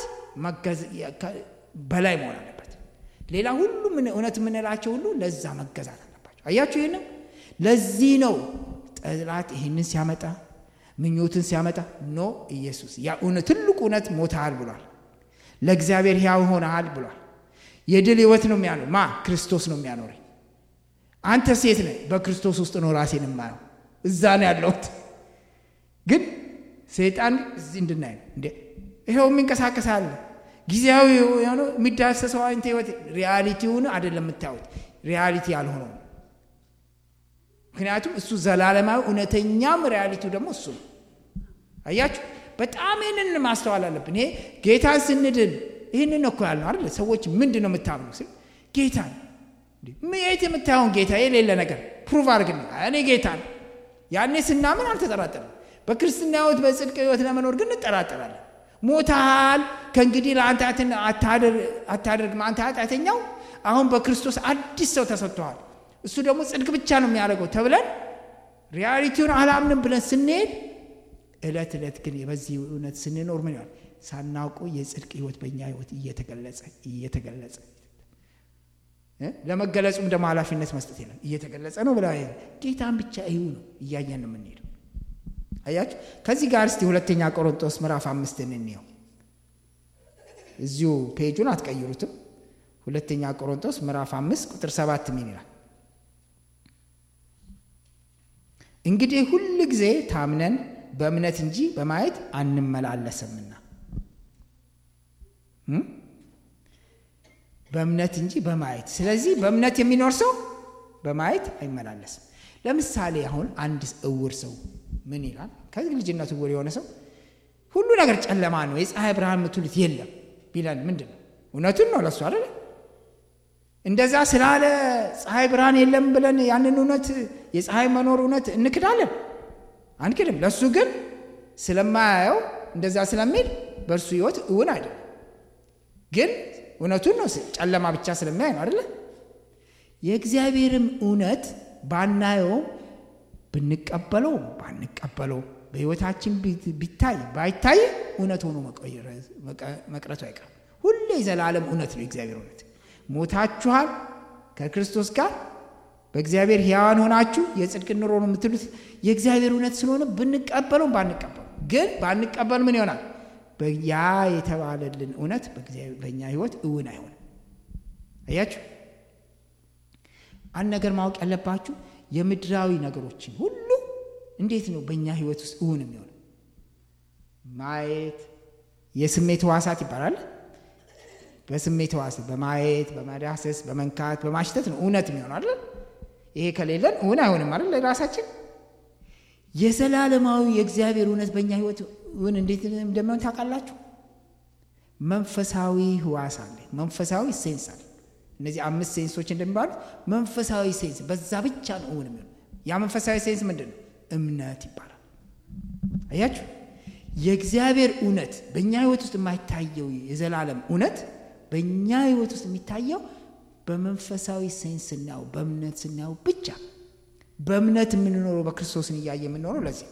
በላይ መሆን አለበት ሌላ ሁሉ እውነት የምንላቸው ሁሉ ለዛ መገዛት አለባቸው አያችሁ ይህንም ለዚህ ነው ጠላት ይህንን ሲያመጣ ምኞትን ሲያመጣ ኖ ኢየሱስ ያ ትልቁ እውነት ሞታል ብሏል ለእግዚአብሔር ሕያው ሆነሃል ብሏል የድል ህይወት ነው የሚያኖር ማ ክርስቶስ ነው የሚያኖረኝ አንተ ሴት ነህ በክርስቶስ ውስጥ ነው ራሴን የማየው እዛ ነው ያለሁት ግን ሰይጣን እዚህ እንድናይ ነው እንዴ ይኸው የሚንቀሳቀስ አለ ጊዜያዊ የሆነ የሚዳሰሰው አይነት ህይወት ሪያሊቲውን አይደለም የምታዩት ሪያሊቲ ያልሆነው ምክንያቱም እሱ ዘላለማዊ እውነተኛም ሪያሊቲው ደግሞ እሱ ነው አያችሁ በጣም ይህንን ማስተዋል አለብን ይሄ ጌታን ስንድን ይህንን እኮ ያልነው አይደለ ሰዎች ምንድን ነው የምታምኑ ስል ጌታን የት የምታየውን ጌታ የሌለ ነገር ፕሩቭ አድርግና እኔ ጌታ ነው ያኔ ስናምን አልተጠራጠርም በክርስትና ህይወት በጽድቅ ህይወት ለመኖር ግን እንጠራጠራለን ሞታል ከእንግዲህ ለአንተ አታደርግም አንተ ኃጢአተኛው አሁን በክርስቶስ አዲስ ሰው ተሰጥተዋል እሱ ደግሞ ጽድቅ ብቻ ነው የሚያደርገው ተብለን ሪያሊቲውን አላምንም ብለን ስንሄድ እለት ዕለት ግን በዚህ እውነት ስንኖር ምን ይሆናል ሳናውቁ የጽድቅ ህይወት በእኛ ህይወት እየተገለጸ እየተገለጸ ለመገለጹም ደግሞ ኃላፊነት መስጠት የለም እየተገለጸ ነው ብላ ጌታን ብቻ ይሁ ነው እያየን ነው የምንሄደው አያችሁ ከዚህ ጋር እስቲ ሁለተኛ ቆሮንጦስ ምዕራፍ አምስትን እንየው እዚሁ ፔጁን አትቀይሩትም ሁለተኛ ቆሮንጦስ ምዕራፍ አምስት ቁጥር ሰባት ምን ይላል እንግዲህ ሁል ጊዜ ታምነን በእምነት እንጂ በማየት አንመላለስምና በእምነት እንጂ በማየት ስለዚህ በእምነት የሚኖር ሰው በማየት አይመላለስም ለምሳሌ አሁን አንድ እውር ሰው ምን ይላል ከዚህ ልጅነቱ እውር የሆነ ሰው ሁሉ ነገር ጨለማ ነው የፀሐይ ብርሃን ምትሉት የለም ቢለን ምንድን ነው እውነቱን ነው ለሱ አይደለ እንደዛ ስላለ ፀሐይ ብርሃን የለም ብለን ያንን እውነት የፀሐይ መኖር እውነት እንክዳለን አንክድም ለእሱ ግን ስለማያየው እንደዛ ስለሚል በእርሱ ህይወት እውን አይደለም ግን እውነቱን ነው ጨለማ ብቻ ስለሚያይ ነው አይደለ የእግዚአብሔርም እውነት ባናየውም ብንቀበለው ባንቀበለው በህይወታችን ቢታይ ባይታይ እውነት ሆኖ መቅረቱ አይቀርም ሁሌ የዘላለም እውነት ነው የእግዚአብሔር እውነት ሞታችኋል ከክርስቶስ ጋር በእግዚአብሔር ሕያዋን ሆናችሁ የጽድቅ ኑሮ ነው የምትሉት የእግዚአብሔር እውነት ስለሆነ ብንቀበለውም ባንቀበሉ ግን ባንቀበል ምን ይሆናል? ያ የተባለልን እውነት በእኛ ሕይወት እውን አይሆንም። አያችሁ፣ አንድ ነገር ማወቅ ያለባችሁ የምድራዊ ነገሮችን ሁሉ እንዴት ነው በእኛ ሕይወት ውስጥ እውን የሚሆነው? ማየት የስሜት ሕዋሳት ይባላል። በስሜት ሕዋሳት በማየት በመዳሰስ በመንካት በማሽተት ነው እውነት የሚሆነው አይደል? ይሄ ከሌለን እውን አይሆንም አይደል? ለራሳችን የዘላለማዊ የእግዚአብሔር እውነት በእኛ ሕይወት እውን እንዴት እንደሚሆን ታውቃላችሁ? መንፈሳዊ ሕዋስ አለ፣ መንፈሳዊ ሴንስ አለ። እነዚህ አምስት ሴንሶች እንደሚባሉት መንፈሳዊ ሴንስ በዛ ብቻ ነው እውን የሚሆነው። ያ መንፈሳዊ ሴንስ ምንድን ነው? እምነት ይባላል። አያችሁ የእግዚአብሔር እውነት በእኛ ህይወት ውስጥ የማይታየው የዘላለም እውነት በእኛ ህይወት ውስጥ የሚታየው በመንፈሳዊ ሴንስ ስናየው በእምነት ስናየው ብቻ በእምነት የምንኖረው በክርስቶስን እያየ የምንኖረው ለዚህ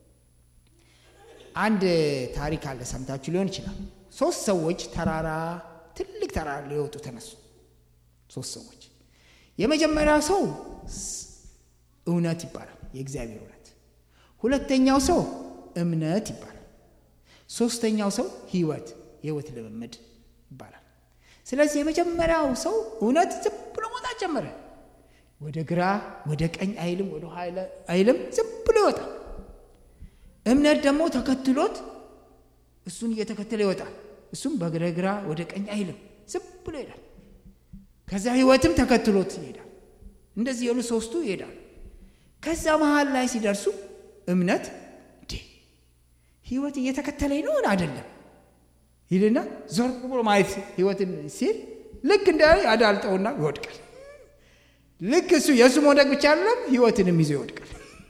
አንድ ታሪክ አለ ሰምታችሁ ሊሆን ይችላል ሶስት ሰዎች ተራራ ትልቅ ተራራ ሊወጡ ተነሱ ሶስት ሰዎች የመጀመሪያው ሰው እውነት ይባላል የእግዚአብሔር እውነት ሁለተኛው ሰው እምነት ይባላል ሶስተኛው ሰው ህይወት የህይወት ልምምድ ይባላል ስለዚህ የመጀመሪያው ሰው እውነት ዝም ብሎ መውጣት ጀመረ ወደ ግራ ወደ ቀኝ አይልም ወደ ኋላ አይልም ዝም ብሎ ይወጣል እምነት ደግሞ ተከትሎት እሱን እየተከተለ ይወጣል እሱም በግራ ግራ ወደ ቀኝ አይልም ዝም ብሎ ይሄዳል ከዛ ህይወትም ተከትሎት ይሄዳል እንደዚህ የሉ ሶስቱ ይሄዳል ከዛ መሀል ላይ ሲደርሱ እምነት እንዴ ህይወት እየተከተለኝ ነውን አይደለም ይልና ዞር ብሎ ማየት ህይወትን ሲል ልክ እንደ አዳልጠውና ይወድቃል ልክ እሱ የእሱ መውደቅ ብቻ አይደለም ህይወትንም ይዞ ይወድቃል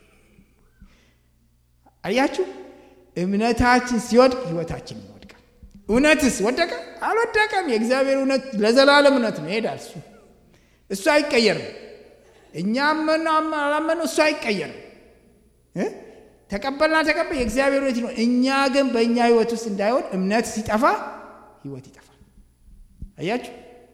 አያችሁ እምነታችን ሲወድቅ ህይወታችን ይወድቃል እውነትስ ወደቀ አልወደቀም የእግዚአብሔር እውነት ለዘላለም እውነት ነው ይሄዳል እሱ እሱ አይቀየርም እኛ አመኑ አላመኑ እሱ አይቀየርም ተቀበልና ተቀበል የእግዚአብሔር እውነት ነው እኛ ግን በእኛ ህይወት ውስጥ እንዳይሆን እምነት ሲጠፋ ህይወት ይጠፋል አያችሁ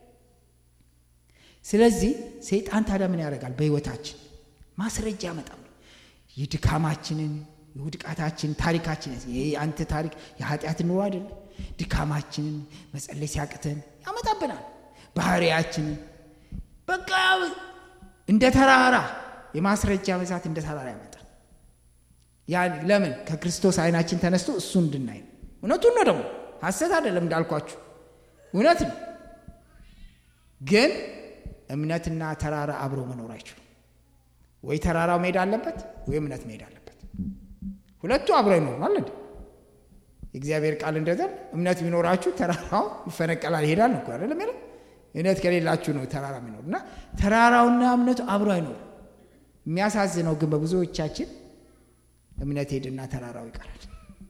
ስለዚህ ሰይጣን ታዲያ ምን ያደርጋል በህይወታችን ማስረጃ ያመጣል የድካማችንን የውድቃታችን ታሪካችን ይሄ አንተ ታሪክ የኃጢአት ኑሮ አይደለም ድካማችንን መጸለይ ሲያቅተን ያመጣብናል ባህሪያችንን በቃ እንደ ተራራ የማስረጃ ብዛት እንደ ተራራ ያመጣል ያ ለምን ከክርስቶስ አይናችን ተነስቶ እሱ እንድናይ ነው እውነቱን ነው ደግሞ ሀሰት አይደለም እንዳልኳችሁ እውነት ነው ግን እምነትና ተራራ አብሮ መኖር አይችሉም ወይ ተራራው መሄድ አለበት ወይ እምነት መሄድ አለበት ሁለቱ አብሮ አይኖሩም አለ የእግዚአብሔር ቃል እንደዘን እምነት ቢኖራችሁ ተራራው ይፈነቀላል ይሄዳል እኮ አይደለም ያለው እምነት ከሌላችሁ ነው ተራራ የሚኖር እና ተራራውና እምነቱ አብሮ አይኖሩም የሚያሳዝነው ግን በብዙዎቻችን እምነት ሄድና ተራራው ይቀራል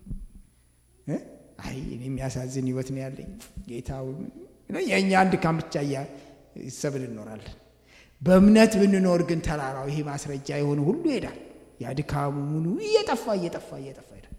አይ እኔ የሚያሳዝን ህይወት ነው ያለኝ ጌታ የእኛ አንድ ካም ብቻ ይሰብል እንኖራለን በእምነት ብንኖር ግን ተራራው ይሄ ማስረጃ የሆነ ሁሉ ይሄዳል ያድካሙ ሙሉ እየጠፋ እየጠፋ እየጠፋ ይሄዳል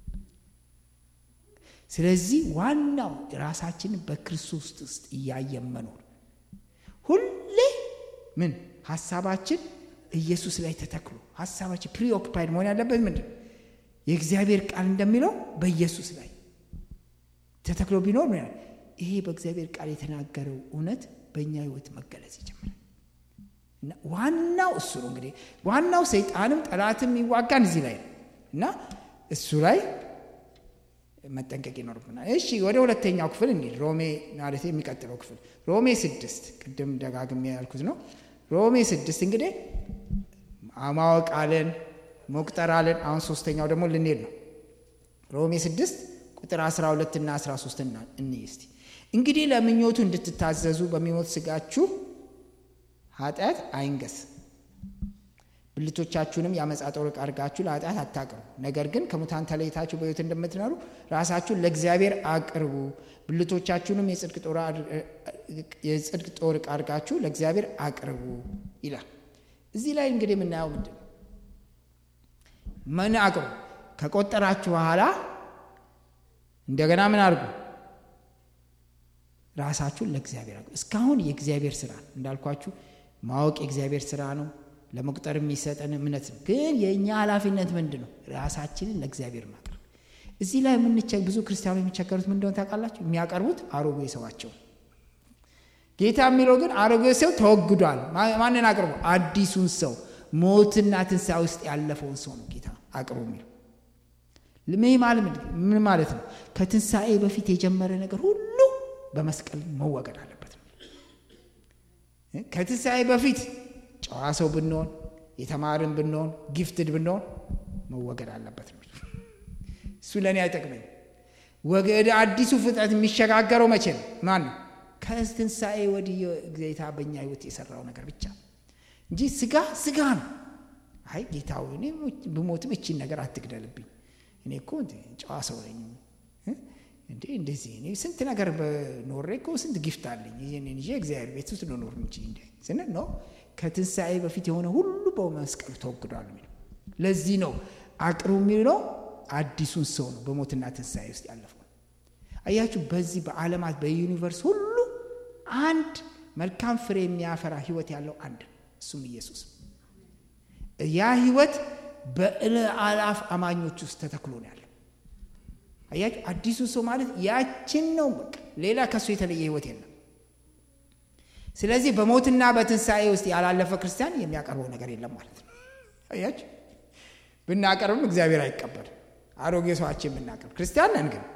ስለዚህ ዋናው ራሳችንን በክርስቶስ ውስጥ እያየን መኖር ሁሌ ምን ሀሳባችን ኢየሱስ ላይ ተተክሎ ሀሳባችን ፕሪኦክፓይድ መሆን ያለበት ምንድን የእግዚአብሔር ቃል እንደሚለው በኢየሱስ ላይ ተተክሎ ቢኖር ምን ይሄ በእግዚአብሔር ቃል የተናገረው እውነት በእኛ ህይወት መገለጽ ይጀምራል ዋናው እሱ ነው እንግዲህ ዋናው ሰይጣንም ጠላትም የሚዋጋን እዚህ ላይ ነው እና እሱ ላይ መጠንቀቅ ይኖርብናል እሺ ወደ ሁለተኛው ክፍል እንሂድ ሮሜ ማለት የሚቀጥለው ክፍል ሮሜ ስድስት ቅድም ደጋግሜ ያልኩት ነው ሮሜ ስድስት እንግዲህ ማወቅ አለን መቁጠር አለን አሁን ሶስተኛው ደግሞ ልንሄድ ነው ሮሜ ስድስት ቁጥር 12 እና 13 እንይ እስቲ እንግዲህ ለምኞቱ እንድትታዘዙ በሚሞት ስጋችሁ ኃጢአት አይንገስ ብልቶቻችሁንም ያመጻ ጦር አድርጋችሁ ለኃጢአት አታቅርቡ ነገር ግን ከሙታን ተለይታችሁ በሕይወት እንደምትኖሩ ራሳችሁን ለእግዚአብሔር አቅርቡ ብልቶቻችሁንም የጽድቅ ጦር ዕቃ አድርጋችሁ ለእግዚአብሔር አቅርቡ ይላል እዚህ ላይ እንግዲህ የምናየው ምንድን ነው ምን አቅርቡ ከቆጠራችሁ በኋላ እንደገና ምን አድርጉ ራሳችሁን ለእግዚአብሔር አቅርቡ እስካሁን የእግዚአብሔር ስራ እንዳልኳችሁ ማወቅ የእግዚአብሔር ስራ ነው። ለመቁጠር የሚሰጠን እምነት ነው። ግን የእኛ ኃላፊነት ምንድን ነው? ራሳችንን ለእግዚአብሔር ማቅረብ። እዚህ ላይ የምንቸ ብዙ ክርስቲያኖች የሚቸገሩት ምን እንደሆነ ታውቃላችሁ? የሚያቀርቡት አሮጌ ሰዋቸው። ጌታ የሚለው ግን አሮጌ ሰው ተወግዷል። ማንን አቅርቡ? አዲሱን ሰው ሞትና ትንሣኤ ውስጥ ያለፈውን ሰው ነው ጌታ አቅርቡ የሚለው። ምን ማለት ነው? ከትንሣኤ በፊት የጀመረ ነገር ሁሉ በመስቀል መወገድ አለበት ነው። ከትንሣኤ በፊት ጨዋ ሰው ብንሆን፣ የተማርን ብንሆን፣ ጊፍትድ ብንሆን መወገድ አለበት ነው። እሱ ለእኔ አይጠቅመኝ። ወደ አዲሱ ፍጥረት የሚሸጋገረው መቼ ነው? ማን ነው? ከትንሣኤ ወዲህ ጌታ በእኛ ህይወት የሰራው ነገር ብቻ እንጂ ስጋ ስጋ ነው። አይ ጌታ እኔ ብሞትም እቺን ነገር አትግደልብኝ እኔ እኮ ጨዋ ሰው ነኝ እንዴ እንደዚህ እኔ ስንት ነገር በኖሬ እኮ ስንት ጊፍት አለኝ ይህንን ይዤ እግዚአብሔር ቤት ውስጥ ልኖር እንጂ እንደ ስንል ነው ከትንሣኤ በፊት የሆነ ሁሉ በመስቀሉ ተወግዷል የሚለው ለዚህ ነው አቅርቡ የሚለው አዲሱን ሰው ነው በሞትና ትንሣኤ ውስጥ ያለፈው አያችሁ በዚህ በዓለማት በዩኒቨርስ ሁሉ አንድ መልካም ፍሬ የሚያፈራ ህይወት ያለው አንድ ነው እሱም ኢየሱስ ያ ህይወት በእልአላፍ አማኞች ውስጥ ተተክሎ ነው ያለው። አያችሁ አዲሱ ሰው ማለት ያችን ነው። በቃ ሌላ ከሱ የተለየ ህይወት የለም። ስለዚህ በሞትና በትንሣኤ ውስጥ ያላለፈ ክርስቲያን የሚያቀርበው ነገር የለም ማለት ነው። አያችሁ ብናቀርብም እግዚአብሔር አይቀበልም። አሮጌ ሰዋችን ብናቀርብ ክርስቲያን ነን። ግን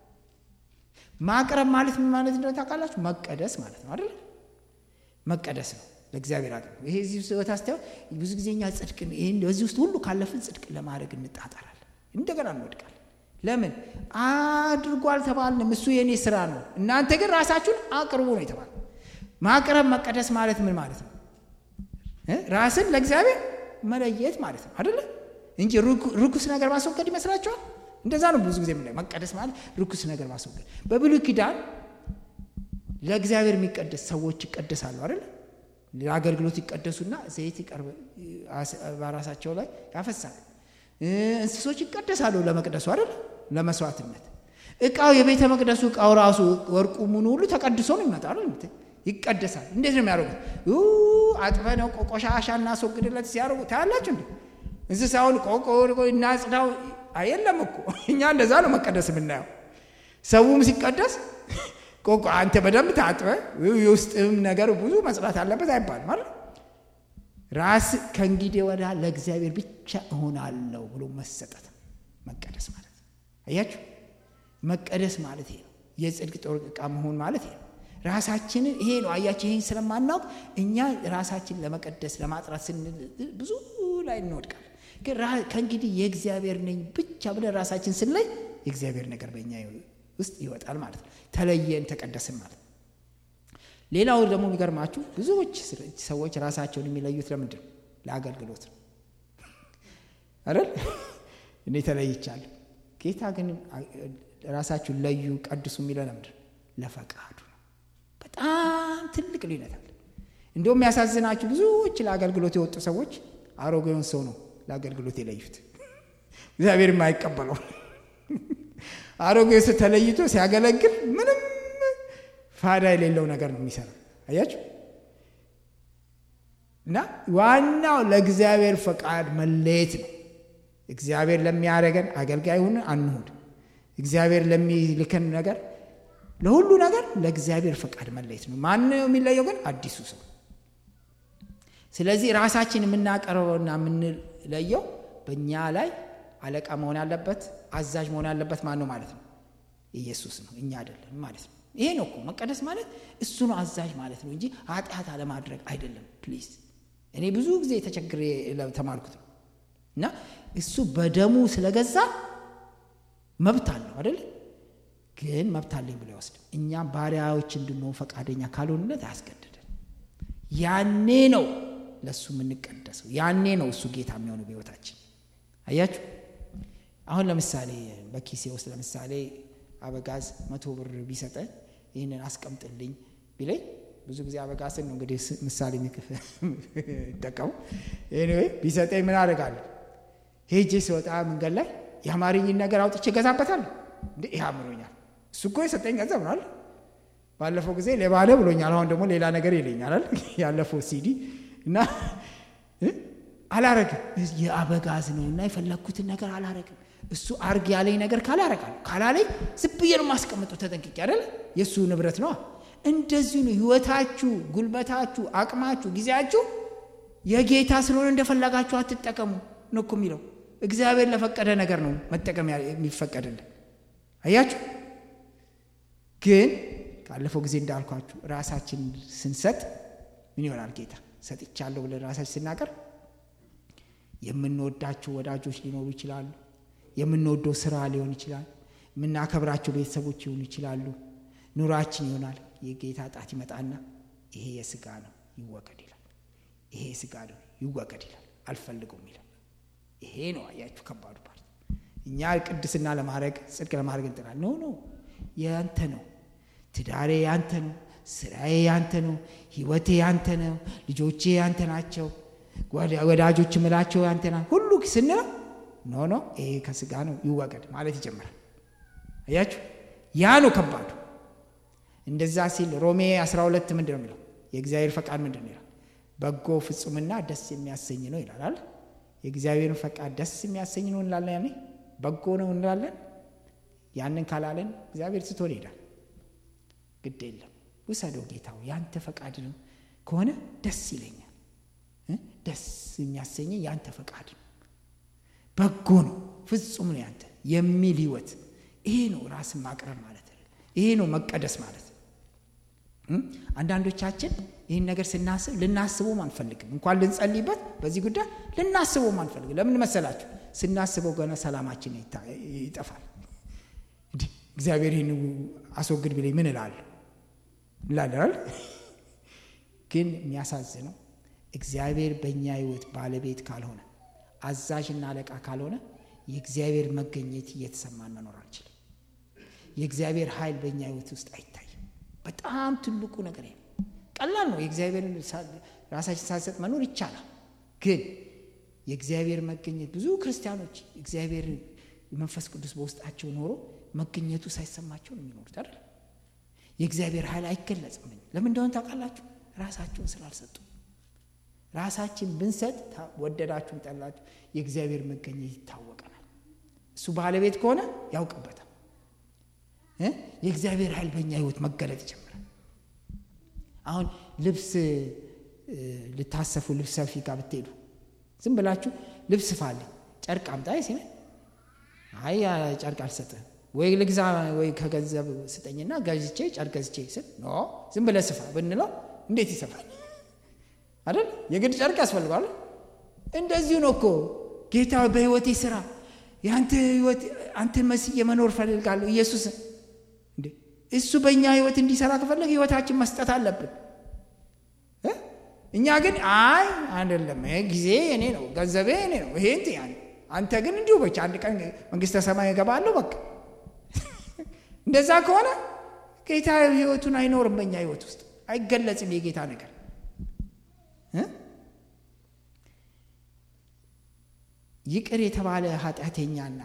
ማቅረብ ማለት ምን ማለት እንደሆነ ታውቃላችሁ? መቀደስ ማለት ነው አይደል? መቀደስ ነው ለእግዚአብሔር አቅርቡ። ይሄ እዚህ ህይወት አስተያየው ብዙ ጊዜ እኛ ጽድቅ በዚህ ውስጥ ሁሉ ካለፍን ጽድቅ ለማድረግ እንጣጣራለን፣ እንደገና እንወድቃለን። ለምን አድርጎ አልተባልንም? እሱ የእኔ ስራ ነው። እናንተ ግን ራሳችሁን አቅርቡ ነው የተባለ። ማቅረብ መቀደስ ማለት ምን ማለት ነው? ራስን ለእግዚአብሔር መለየት ማለት ነው አደለ እንጂ ርኩስ ነገር ማስወገድ ይመስላችኋል? እንደዛ ነው ብዙ ጊዜ የምናየው። መቀደስ ማለት ርኩስ ነገር ማስወገድ። በብሉይ ኪዳን ለእግዚአብሔር የሚቀደስ ሰዎች ይቀደሳሉ አይደለ ለአገልግሎት ይቀደሱና ዘይት ይቀርብ በራሳቸው ላይ ያፈሳል። እንስሶች ይቀደሳሉ ለመቅደሱ አይደል ለመስዋዕትነት። እቃው የቤተ መቅደሱ እቃው ራሱ ወርቁ ምኑ ሁሉ ተቀድሶ ነው ይመጣሉ፣ ይቀደሳል። እንዴት ነው የሚያደርጉት? አጥበ ነው ቆሻሻ እናስወግድለት ሲያደርጉ ታያላችሁ። እንዴ እንስሳውን ቆቆ እናጽዳው አየለም እኮ እኛ እንደዛ ነው መቀደስ የምናየው። ሰውም ሲቀደስ ቆቆ አንተ በደንብ ታጥበ የውስጥም ነገር ብዙ መጽዳት አለበት አይባልም ማለት ራስ ከእንግዲህ ወዳ ለእግዚአብሔር ብቻ እሆናለሁ ብሎ መሰጠት መቀደስ ማለት አያችሁ መቀደስ ማለት ይሄ ነው የጽድቅ ጦር ዕቃ መሆን ማለት ይሄ ነው ራሳችንን ይሄ ነው አያችሁ ይሄን ስለማናውቅ እኛ ራሳችንን ለመቀደስ ለማጥራት ስንል ብዙ ላይ እንወድቃል ግን ከእንግዲህ የእግዚአብሔር ነኝ ብቻ ብለን ራሳችን ስንለይ የእግዚአብሔር ነገር በእኛ ውስጥ ይወጣል ማለት ነው ተለየን ተቀደስን ማለት ነው ሌላው ደግሞ የሚገርማችሁ ብዙዎች ሰዎች ራሳቸውን የሚለዩት ለምንድን ነው ለአገልግሎት ነው አይደል እኔ ተለይቻለሁ ጌታ ግን ራሳችሁን ለዩ ቀድሱ የሚለው ለምንድን ነው ለፈቃዱ ነው በጣም ትልቅ ልዩነት አለ እንዲሁም የሚያሳዝናችሁ ብዙዎች ለአገልግሎት የወጡ ሰዎች አሮጌውን ሰው ነው ለአገልግሎት የለዩት እግዚአብሔር የማይቀበለው አሮጌ ሰው ተለይቶ ሲያገለግል ምንም ፋዳ የሌለው ነገር ነው የሚሰራ አያችሁ እና ዋናው ለእግዚአብሔር ፈቃድ መለየት ነው እግዚአብሔር ለሚያደረገን አገልጋይ ሁን አንሁድ እግዚአብሔር ለሚልከን ነገር ለሁሉ ነገር ለእግዚአብሔር ፈቃድ መለየት ነው ማን የሚለየው ግን አዲሱ ሰው ስለዚህ ራሳችን የምናቀርበውና የምንለየው በእኛ ላይ አለቃ መሆን ያለበት አዛዥ መሆን ያለበት ማን ነው ማለት ነው ኢየሱስ ነው እኛ አይደለም ማለት ነው ይሄ ነው እኮ መቀደስ ማለት እሱ ነው አዛዥ ማለት ነው እንጂ ኃጢአት አለማድረግ አይደለም ፕሊዝ እኔ ብዙ ጊዜ ተቸግሬ ተማርኩት ነው እና እሱ በደሙ ስለገዛ መብት አለው አይደል ግን መብት አለኝ ብሎ ይወስድ እኛም ባሪያዎች እንድንሆን ፈቃደኛ ካልሆንለት አያስገድደን ያኔ ነው ለእሱ የምንቀደሰው ያኔ ነው እሱ ጌታ የሚሆነው በህይወታችን አያችሁ አሁን ለምሳሌ በኪሴ ውስጥ ለምሳሌ አበጋዝ መቶ ብር ቢሰጠ ይህንን አስቀምጥልኝ ቢለኝ ብዙ ጊዜ አበጋዝን ነው እንግዲህ ምሳሌ ይጠቀሙ ኤኒዌይ ቢሰጠኝ ምን አደርጋለሁ ሄጄ ሲወጣ መንገድ ላይ የአማርኝን ነገር አውጥቼ እገዛበታለሁ እንዴ ይህ አምሮኛል እሱ እኮ የሰጠኝ ገንዘብ ነው ባለፈው ጊዜ ሌባ ነህ ብሎኛል አሁን ደግሞ ሌላ ነገር ይለኛል ያለፈው ሲዲ እና አላረግም የአበጋዝ ነው እና የፈለግኩትን ነገር አላረግም እሱ አርግ ያለኝ ነገር ካላረጋል ካላለኝ ዝም ብዬ ነው ማስቀምጠው ተጠንቅቄ አይደለ የእሱ ንብረት ነዋ እንደዚሁ ነው ህይወታችሁ ጉልበታችሁ አቅማችሁ ጊዜያችሁ የጌታ ስለሆነ እንደፈለጋችሁ አትጠቀሙ ነው እኮ የሚለው እግዚአብሔር ለፈቀደ ነገር ነው መጠቀም የሚፈቀድልን አያችሁ ግን ካለፈው ጊዜ እንዳልኳችሁ ራሳችን ስንሰጥ ምን ይሆናል ጌታ ሰጥቻለሁ ብለን ራሳችን ስናቀር የምንወዳቸው ወዳጆች ሊኖሩ ይችላሉ የምንወደው ስራ ሊሆን ይችላል የምናከብራቸው ቤተሰቦች ሊሆኑ ይችላሉ ኑራችን ይሆናል የጌታ ጣት ይመጣና ይሄ የስጋ ነው ይወገድ ይላል ይሄ የስጋ ነው ይወገድ ይላል አልፈልገውም ይላል ይሄ ነው አያችሁ ከባዱ ፓርት እኛ ቅድስና ለማድረግ ጽድቅ ለማድረግ እንጥላል ኖ ኖ ያንተ ነው ትዳሬ ያንተ ነው ስራዬ ያንተ ነው ህይወቴ ያንተ ነው ልጆቼ ያንተ ናቸው ወዳጆች ምላቸው ያንተ ና ሁሉ ስንለው ኖ ኖ ይሄ ከስጋ ነው ይወገድ ማለት ይጀምራል አያችሁ ያ ነው ከባዱ እንደዛ ሲል ሮሜ 12 ምንድን ነው የሚለው የእግዚአብሔር ፈቃድ ምንድን ነው ይላል በጎ ፍጹምና ደስ የሚያሰኝ ነው ይላል የእግዚአብሔርን ፈቃድ ደስ የሚያሰኝ ነው እንላለን ያኔ በጎ ነው እንላለን ያንን ካላለን እግዚአብሔር ስቶን ይሄዳል ግድ የለም ውሰደው ጌታው ያንተ ፈቃድ ነው ከሆነ ደስ ይለኛል ደስ የሚያሰኝ ያንተ ፈቃድ ነው በጎ ነው ፍጹም ነው ያንተ የሚል ህይወት ይሄ ነው ራስን ማቅረብ ማለት ይሄ ነው መቀደስ ማለት አንዳንዶቻችን ይህን ነገር ስናስብ ልናስበውም አንፈልግም እንኳን ልንጸልይበት በዚህ ጉዳይ ልናስበውም አንፈልግም ለምን መሰላችሁ ስናስበው ገና ሰላማችን ይጠፋል እግዚአብሔር ይህን አስወግድ ብለኝ ምን እላለሁ ላደራል ግን የሚያሳዝነው እግዚአብሔር በእኛ ህይወት ባለቤት ካልሆነ አዛዥና አለቃ ካልሆነ የእግዚአብሔር መገኘት እየተሰማን መኖር አንችልም የእግዚአብሔር ኃይል በእኛ ህይወት ውስጥ አይታይም በጣም ትልቁ ነገር ነው ቀላል ነው የእግዚአብሔር ራሳችን ሳሰጥ መኖር ይቻላል ግን የእግዚአብሔር መገኘት ብዙ ክርስቲያኖች እግዚአብሔር መንፈስ ቅዱስ በውስጣቸው ኖሮ መገኘቱ ሳይሰማቸው ነው የሚኖሩት አይደል የእግዚአብሔር ኃይል አይገለጽም ለምን እንደሆነ ታውቃላችሁ ራሳቸውን ስላልሰጡ ራሳችን ብንሰጥ ወደዳችሁን ጠላችሁ የእግዚአብሔር መገኘት ይታወቀናል እሱ ባለቤት ከሆነ ያውቅበታል የእግዚአብሔር ኃይል በእኛ ህይወት መገለጥ ይጀምራል አሁን ልብስ ልታሰፉ ልብስ ሰፊ ጋር ብትሄዱ ዝም ብላችሁ ልብስ ፋልኝ ጨርቅ አምጣ ሲነ አይ ጨርቅ አልሰጥህም ወይ ልግዛ ወይ ከገንዘብ ስጠኝና ገዝቼ ጨርቅ ገዝቼ ስል ኖ ዝም ብለ ስፋ ብንለው እንዴት ይሰፋል አይደል የግድ ጨርቅ ያስፈልገዋል እንደዚሁ ነው እኮ ጌታ በህይወቴ ስራ የአንተ ህይወት አንተን መስዬ መኖር ፈልጋለሁ ኢየሱስ እንዴ እሱ በእኛ ህይወት እንዲሰራ ከፈለግ ህይወታችን መስጠት አለብን እኛ ግን አይ አይደለም ጊዜ እኔ ነው ገንዘቤ እኔ ነው ይሄ እንት ያን አንተ ግን እንዲሁ በቻ አንድ ቀን መንግስተ ሰማይ እገባለሁ በቃ እንደዛ ከሆነ ጌታ ህይወቱን አይኖርም በእኛ ህይወት ውስጥ አይገለጽም የጌታ ነገር ይቅር የተባለ ኃጢአተኛና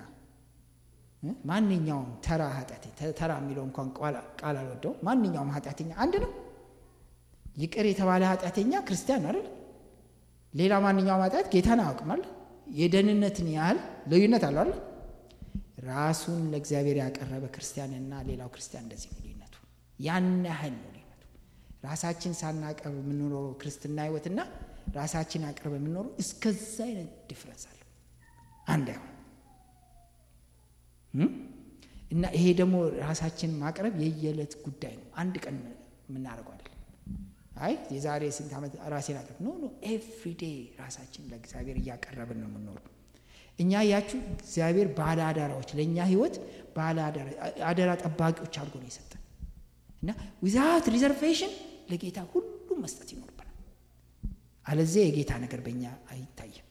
ማንኛውም ተራ ኃጢአት ተራ የሚለው እንኳን ቃል አልወደው ማንኛውም ኃጢአተኛ አንድ ነው ይቅር የተባለ ኃጢአተኛ ክርስቲያን አይደል ሌላ ማንኛውም ኃጢአት ጌታን አያውቅማል የደህንነትን ያህል ልዩነት አለ አይደል ራሱን ለእግዚአብሔር ያቀረበ ክርስቲያንና ሌላው ክርስቲያን እንደዚህ ነው ልዩነቱ ያን ያህል ነው ልዩነቱ ራሳችን ሳናቀርብ የምንኖረው ክርስትና ህይወትና ራሳችን አቅርበ የምንኖረው እስከዛ አይነት ዲፍረንስ አለ አንድ አይሆን እና ይሄ ደግሞ ራሳችን ማቅረብ የየዕለት ጉዳይ ነው አንድ ቀን የምናደርገው አይደለም አይ የዛሬ ስንት ዓመት ራሴን አቅርብ ኖ ኖ ኤቭሪዴ ራሳችን ለእግዚአብሔር እያቀረብን ነው የምንኖረው እኛ ያችሁ እግዚአብሔር ባለ አዳራዎች ለእኛ ህይወት ባለ አደራ ጠባቂዎች አድርጎ ነው የሰጠን እና ዊዛት ሪዘርቬሽን ለጌታ ሁሉም መስጠት ይኖርብናል አለዚያ የጌታ ነገር በእኛ አይታይም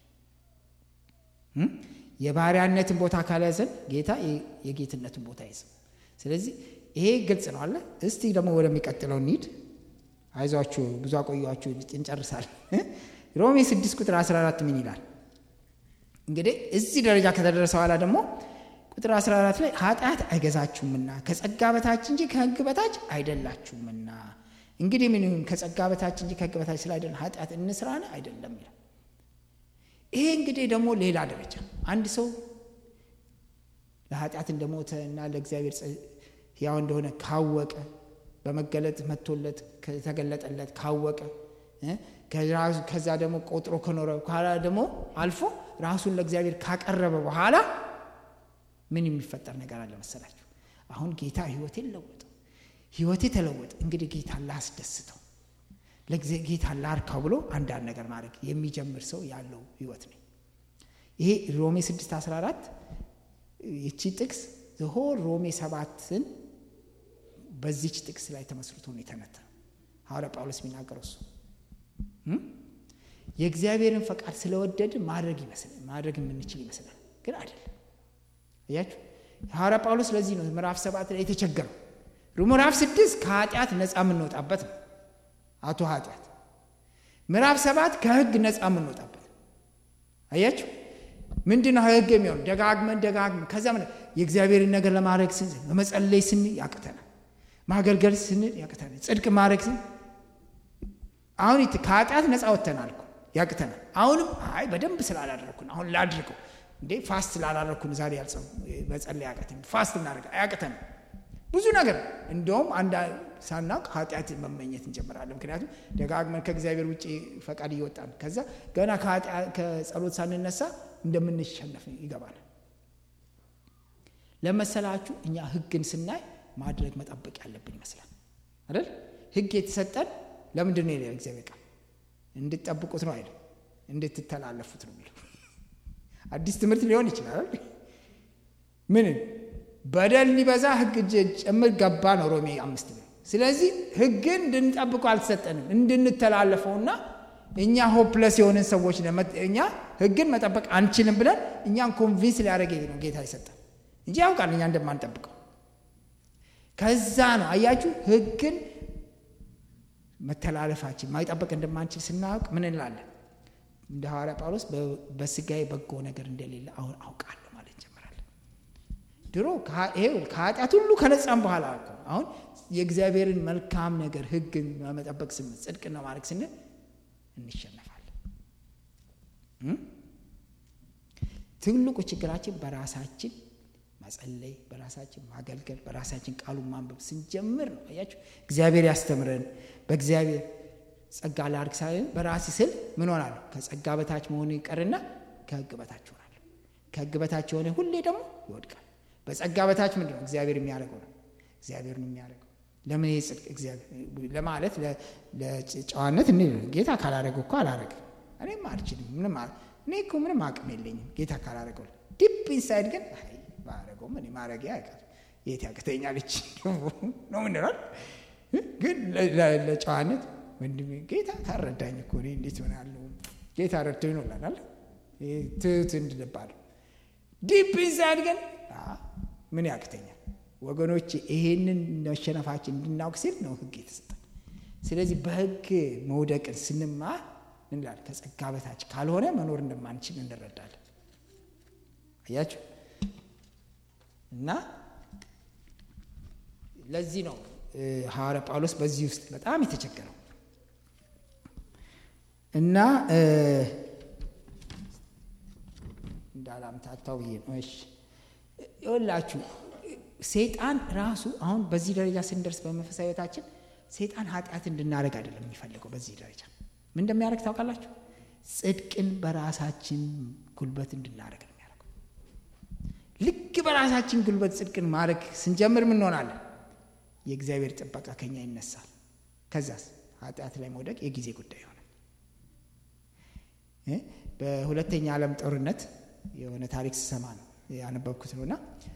የባሪያነትን ቦታ ካልያዘን ጌታ የጌትነትን ቦታ አይዝም ስለዚህ ይሄ ግልጽ ነው አለ እስቲ ደግሞ ወደሚቀጥለው እንሂድ አይዟችሁ ብዙ አቆያችሁ እንጨርሳል ሮሜ 6 ቁጥር 14 ምን ይላል እንግዲህ እዚህ ደረጃ ከተደረሰ በኋላ ደግሞ ቁጥር 14 ላይ ኃጢአት አይገዛችሁምና ከጸጋ በታች እንጂ ከህግ በታች አይደላችሁምና እንግዲህ ምን ይሁን ከጸጋ በታች እንጂ ከሕግ በታች ስላይደለን ኃጢአት እንስራን አይደለም ይላል። ይሄ እንግዲህ ደግሞ ሌላ ደረጃ አንድ ሰው ለኃጢአት እንደሞተ እና ለእግዚአብሔር ሕያው እንደሆነ ካወቀ በመገለጥ መጥቶለት ከተገለጠለት ካወቀ ከዛ ደግሞ ቆጥሮ ከኖረ በኋላ ደግሞ አልፎ ራሱን ለእግዚአብሔር ካቀረበ በኋላ ምን የሚፈጠር ነገር አለ መሰላችሁ? አሁን ጌታ ህይወቴን ለወጠው፣ ህይወቴ ተለወጠ። እንግዲህ ጌታ ላስደስተው፣ ጌታ ላርካው ብሎ አንዳንድ ነገር ማድረግ የሚጀምር ሰው ያለው ህይወት ነው። ይሄ ሮሜ 6 14 ይቺ ጥቅስ ዝሆን ሮሜ ሰባትን በዚች ጥቅስ ላይ ተመስርቶ ነው የተነተነው። ሐዋርያ ጳውሎስ የሚናገረው እሱ የእግዚአብሔርን ፈቃድ ስለወደድ ማድረግ ይመስላል ማድረግ የምንችል ይመስላል፣ ግን አይደለም። እያችሁ ሐዋርያ ጳውሎስ ለዚህ ነው ምዕራፍ ሰባት ላይ የተቸገረው። ምዕራፍ ስድስት ከኃጢአት ነፃ የምንወጣበት ነው። አቶ ኃጢአት ምዕራፍ ሰባት ከህግ ነፃ የምንወጣበት አያችሁ። ምንድን ነው ህግ የሚሆን ደጋግመን ደጋግመን ከዛ የእግዚአብሔርን ነገር ለማድረግ ስንል በመጸለይ ስንል ያቅተናል፣ ማገልገል ስንል ያቅተናል፣ ጽድቅ ማድረግ ስንል አሁን ከኃጢአት ነፃ ወጥተናል እኮ ያቅተናል። አሁንም አይ በደንብ ስላላደረግኩን አሁን ላድርገው እንዴ ፋስት ስላላደረግኩን ዛሬ ያልጸው መጸለይ ያቅተን ፋስት እናደርግ አያቅተንም ብዙ ነገር እንደውም አንድ ሳናውቅ ኃጢአት መመኘት እንጀምራለን። ምክንያቱም ደጋግመን ከእግዚአብሔር ውጭ ፈቃድ እየወጣን ከዛ ገና ከጸሎት ሳንነሳ እንደምንሸነፍ ይገባል። ለመሰላችሁ እኛ ህግን ስናይ ማድረግ መጠበቅ ያለብን ይመስላል አይደል? ህግ የተሰጠን ለምንድን ነው ይላል እግዚአብሔር ቃል እንድትጠብቁት ነው አይደል? እንድትተላለፉት ነው የሚለው። አዲስ ትምህርት ሊሆን ይችላል። ምን በደል ሊበዛ ህግ ጭምር ገባ ነው ሮሜ አምስት ነው። ስለዚህ ህግን እንድንጠብቁ አልተሰጠንም እንድንተላለፈውና እኛ ሆፕለስ የሆንን ሰዎች እኛ ህግን መጠበቅ አንችልም ብለን እኛን ኮንቪንስ ሊያደረገ ነው ጌታ ይሰጠን እንጂ ያውቃል እኛ እንደማንጠብቀው። ከዛ ነው አያችሁ ህግን መተላለፋችን ማይጠበቅ እንደማንችል ስናውቅ ምን እንላለን? እንደ ሐዋርያ ጳውሎስ በስጋዬ በጎ ነገር እንደሌለ አሁን አውቃለሁ ማለት እንጀምራለን። ድሮ ከኃጢአት ሁሉ ከነጻም በኋላ አሁን የእግዚአብሔርን መልካም ነገር ህግን መጠበቅ ስንል ጽድቅና ማድረግ ስንል እንሸነፋለን። ትልቁ ችግራችን በራሳችን መጸለይ፣ በራሳችን ማገልገል፣ በራሳችን ቃሉን ማንበብ ስንጀምር ነው። አያችሁ እግዚአብሔር ያስተምረን በእግዚአብሔር ጸጋ ላድርግ ሳይሆን በራሴ ስል ምን ሆናለሁ? ከጸጋ በታች መሆኑ ይቀርና ከህግ በታች ሆናለሁ። ከህግ በታች የሆነ ሁሌ ደግሞ ይወድቃል። በጸጋ በታች ምንድን ነው እግዚአብሔር የሚያደርገው ነው። እግዚአብሔር ነው የሚያደርገው። ለምን ይህ ጽድቅ እግዚአብሔር ለማለት ለጨዋነት እኔ ጌታ ካላደረገው እኮ አላደረግም እኔም አልችልም ምንም እኔ እኮ ምንም አቅም የለኝም ጌታ ካላደረገው። ዲፕ ኢንሳይድ ግን ባረገውም እኔ ማድረጊያ ያውቃል የት ያቅተኛለች ነው ምንላል ግን ለጨዋነት ወንድሜ ጌታ ታረዳኝ እኮ እኔ እንዴት ሆናለሁ? ጌታ ረድቶ ይኖላል ትት እንድንባል ዲፕ ኢንሳይድ ግን ምን ያቅተኛል? ወገኖች ይሄንን መሸነፋችን እንድናውቅ ሲል ነው ህግ የተሰጠን። ስለዚህ በህግ መውደቅን ስንማር እንላለን ከጸጋ በታች ካልሆነ መኖር እንደማንችል እንረዳለን። አያችሁ እና ለዚህ ነው ሐዋርያ ጳውሎስ በዚህ ውስጥ በጣም የተቸገረው እና እንዳላምታታው ብዬ ነው። እሺ ይኸውላችሁ ሰይጣን ራሱ አሁን በዚህ ደረጃ ስንደርስ በመንፈሳዊ ህይወታችን ሰይጣን ኃጢአት እንድናደርግ አይደለም የሚፈልገው። በዚህ ደረጃ ምን እንደሚያደርግ ታውቃላችሁ? ጽድቅን በራሳችን ጉልበት እንድናደርግ ነው የሚያደርገው። ልክ በራሳችን ጉልበት ጽድቅን ማድረግ ስንጀምር ምን እንሆናለን? የእግዚአብሔር ጥበቃ ከኛ ይነሳል። ከዛስ ኃጢአት ላይ መውደቅ የጊዜ ጉዳይ ይሆናል። በሁለተኛ ዓለም ጦርነት የሆነ ታሪክ ስሰማ ነው ያነበብኩት ነው እና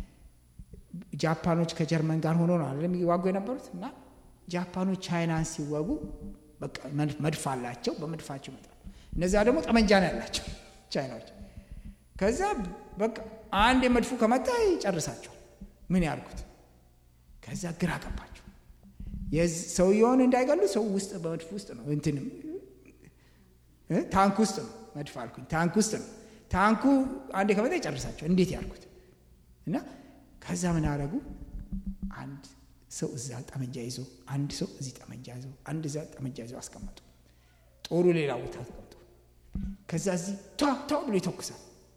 ጃፓኖች ከጀርመን ጋር ሆኖ ነው አይደለም የሚዋጉ የነበሩት እና ጃፓኖች ቻይናን ሲወጉ በቃ መድፍ አላቸው፣ በመድፋቸው ይመጣሉ። እነዚያ ደግሞ ጠመንጃ ነው ያላቸው ቻይናዎች። ከዛ በቃ አንድ የመድፉ ከመጣ ይጨርሳቸው። ምን ያርጉት? ከዛ ግራ ገባቸው። ሰውየውን እንዳይገሉ ሰው ውስጥ በመድፍ ውስጥ ነው እንትንም ታንክ ውስጥ ነው መድፍ አልኩኝ፣ ታንክ ውስጥ ነው። ታንኩ አንዴ ከመጣ ይጨርሳቸው። እንዴት ያልኩት እና ከዛ ምን አደረጉ? አንድ ሰው እዛ ጠመንጃ ይዞ አንድ ሰው እዚህ ጠመንጃ ይዞ አንድ እዛ ጠመንጃ ይዞ አስቀመጡ። ጦሩ ሌላ ቦታ ተቀምጦ ከዛ እዚህ ቷ ቷ ብሎ ይተኩሳል።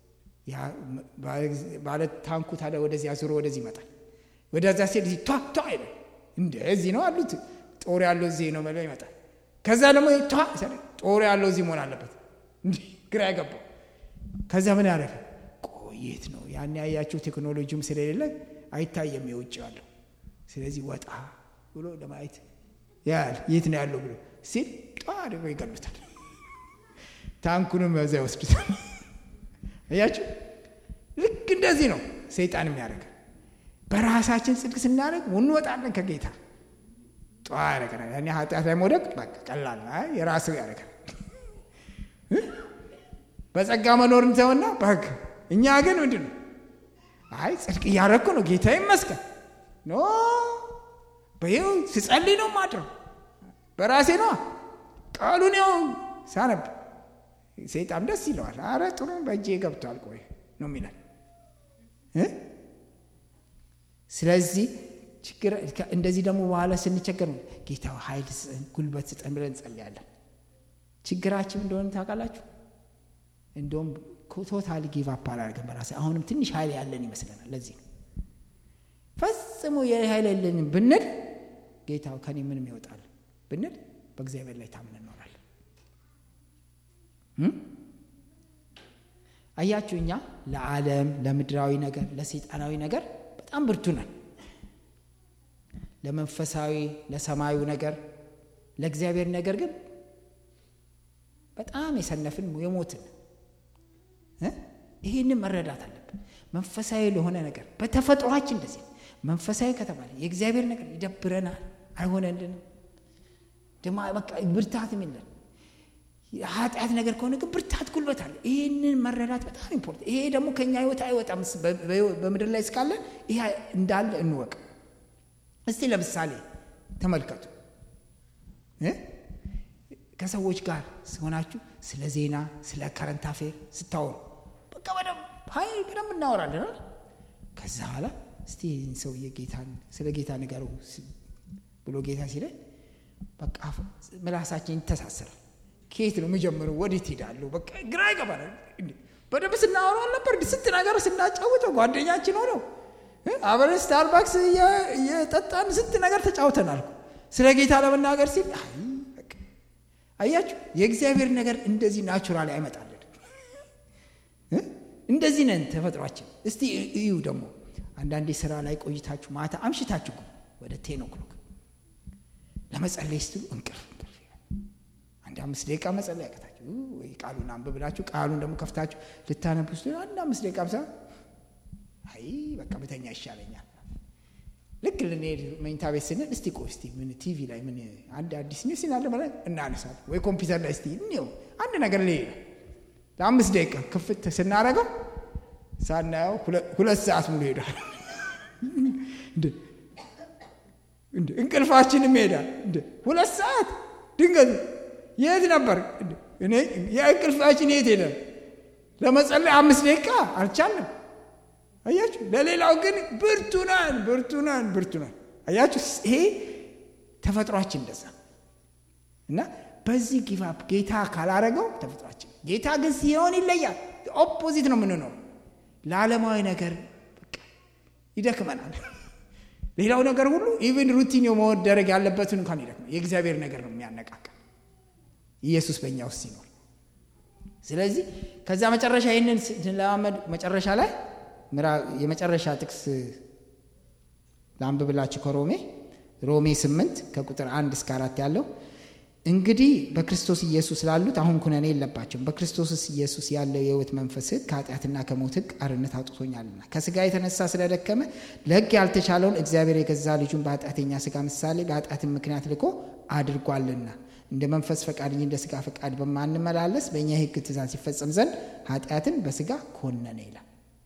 ባለ ታንኩ ታዲያ ወደዚህ አዙሮ ወደዚህ ይመጣል። ወደዛ ሲሄድ እዚህ ቷ ቷ ይላል። እንደዚህ ነው አሉት። ጦር ያለው እዚህ ነው ብለው ይመጣል። ከዛ ደግሞ ቷ ጦር ያለው እዚህ መሆን አለበት። እንዲህ ግራ ያገባው። ከዛ ምን ያደረገ ቆየት ነው ያን ያያቸው ቴክኖሎጂውም ስለሌለ አይታየም የውጭ ያለው። ስለዚህ ወጣ ብሎ ለማየት ያል የት ነው ያለው ብሎ ሲል ጧ አድርገው ይገሉታል። ታንኩንም በዛ ይወስዱታል። እያችሁ ልክ እንደዚህ ነው ሰይጣን የሚያደርገ በራሳችን ጽድቅ ስናደርግ እንወጣለን ከጌታ ጠዋ ያደረገናል። ያኔ ኃጢአት ላይ መውደቅ በቃ ቀላል ነው። የራስህ ያደረገናል። በጸጋ መኖር እንተውና በህግ እኛ ግን ምንድን ነው አይ ጽድቅ እያደረግኩ ነው ጌታ ይመስገን ኖ በይው ስጸልይ ነው ማድረው በራሴ ነዋ ቃሉን ያው ሳነብ ሰይጣን ደስ ይለዋል። አረ ጥሩ በእጄ ገብቷል ቆይ ነው የሚላል። ስለዚህ ችግር እንደዚህ ደግሞ በኋላ ስንቸገር ነው ጌታ ኃይል ስጠን፣ ጉልበት ስጠን ብለን እንጸልያለን። ችግራችን እንደሆነ ታውቃላችሁ። እንደውም ቶታል ጊቭ አፕ አላደርግም በራሴ አሁንም ትንሽ ኃይል ያለን ይመስለናል። ለዚህ ነው ፈጽሞ የኃይል የለንም ብንል ጌታ ከኔ ምንም ይወጣል ብንል በእግዚአብሔር ላይ ታምን እንኖራለን። አያችሁ እኛ ለዓለም ለምድራዊ ነገር ለሰይጣናዊ ነገር በጣም ብርቱ ነን። ለመንፈሳዊ ለሰማዩ ነገር ለእግዚአብሔር ነገር ግን በጣም የሰነፍን የሞትን ይህንን መረዳት አለብን። መንፈሳዊ ለሆነ ነገር በተፈጥሯችን እንደዚህ መንፈሳዊ ከተባለ የእግዚአብሔር ነገር ይደብረናል፣ አይሆነልንም፣ ብርታትም የለን ኃጢአት ነገር ከሆነ ግን ብርታት ጉልበት አለ። ይህንን መረዳት በጣም ኢምፖርታንት። ይሄ ደግሞ ከኛ ህይወት አይወጣም። በምድር ላይ እስካለ ይሄ እንዳለ እንወቅ። እስቲ ለምሳሌ ተመልከቱ። ከሰዎች ጋር ሆናችሁ ስለ ዜና፣ ስለ ከረንት አፌር ስታወሩ በቃ በደንብ ሀይ በደንብ እናወራለን። ከዛ በኋላ እስቲ ሰውዬ ጌታን ስለ ጌታ ንገሩ ብሎ ጌታ ሲለን በቃ ምላሳችን ይተሳሰራል። ከየት ነው የሚጀምረው? ወዴት ሄዳለሁ? በቃ ግራ ይገባናል። በደንብ ስናወራው አልነበር? ስንት ነገር ስናጫውተው ጓደኛችን ሆነው አብረን ስታርባክስ እየጠጣን ስንት ነገር ተጫውተናል። ስለ ጌታ ለመናገር ሲል አያችሁ፣ የእግዚአብሔር ነገር እንደዚህ ናቹራል አይመጣልን። እንደዚህ ነን ተፈጥሯችን። እስቲ እዩ ደግሞ አንዳንዴ ስራ ላይ ቆይታችሁ ማታ አምሽታችሁ ወደ ቴን ኦክሎክ ለመጸለይ ስትሉ እንቅልፍ አንድ አምስት ደቂቃ መጸለይ ያቀታችሁ ወይ ቃሉን አንብ ብላችሁ ቃሉን ደግሞ ከፍታችሁ ልታነቡ ስትሉ አንድ አምስት ደቂቃ ብሳ አይ በቃ በተኛ ይሻለኛል። ልክ ልንሄድ መኝታ ቤት ስንል እስቲ ቆይ እስቲ ምን ቲቪ ላይ ምን አንድ አዲስ ኒውስ ይናለ ማለት እናነሳለን፣ ወይ ኮምፒውተር ላይ እስቲ እኔው አንድ ነገር ላይ ለአምስት ደቂቃ ክፍት ስናደርገው ሳናየው ሁለት ሰዓት ሙሉ ሄዷል። እንቅልፋችንም ይሄዳል። ሁለት ሰዓት ድንገት የት ነበር? እኔ የእንቅልፋችን የት ሄደ? ለመጸለይ አምስት ደቂቃ አልቻለም። አያችሁ፣ ለሌላው ግን ብርቱ ነን፣ ብርቱ ነን፣ ብርቱ ነን። አያችሁ፣ ይሄ ተፈጥሯችን እንደዛ እና በዚህ ጊቫፕ ጌታ ካላረገው ተፈጥሯችን ጌታ ግን ሲሆን ይለያል። ኦፖዚት ነው የምንኖር። ለዓለማዊ ነገር ይደክመናል። ሌላው ነገር ሁሉ ኢቭን ሩቲን መደረግ ያለበትን እንኳን ይደክመ የእግዚአብሔር ነገር ነው የሚያነቃቃ ኢየሱስ በእኛ ውስጥ ሲኖር። ስለዚህ ከዛ መጨረሻ ይህንን ስንለማመድ መጨረሻ ላይ የመጨረሻ ጥቅስ ለአንብብላችሁ ከሮሜ ሮሜ ስምንት ከቁጥር አንድ እስከ አራት ያለው እንግዲህ በክርስቶስ ኢየሱስ ላሉት አሁን ኩነኔ የለባቸውም። በክርስቶስ ኢየሱስ ያለው የሕይወት መንፈስ ሕግ ከኃጢአትና ከሞት ሕግ አርነት አውጥቶኛልና ከስጋ የተነሳ ስለደከመ ለሕግ ያልተቻለውን እግዚአብሔር የገዛ ልጁን በኃጢአተኛ ስጋ ምሳሌ በኃጢአትን ምክንያት ልኮ አድርጓልና እንደ መንፈስ ፈቃድ እንጂ እንደ ስጋ ፈቃድ በማንመላለስ በእኛ የሕግ ትእዛዝ ሲፈጸም ዘንድ ኃጢአትን በስጋ ኮነነ ይላል።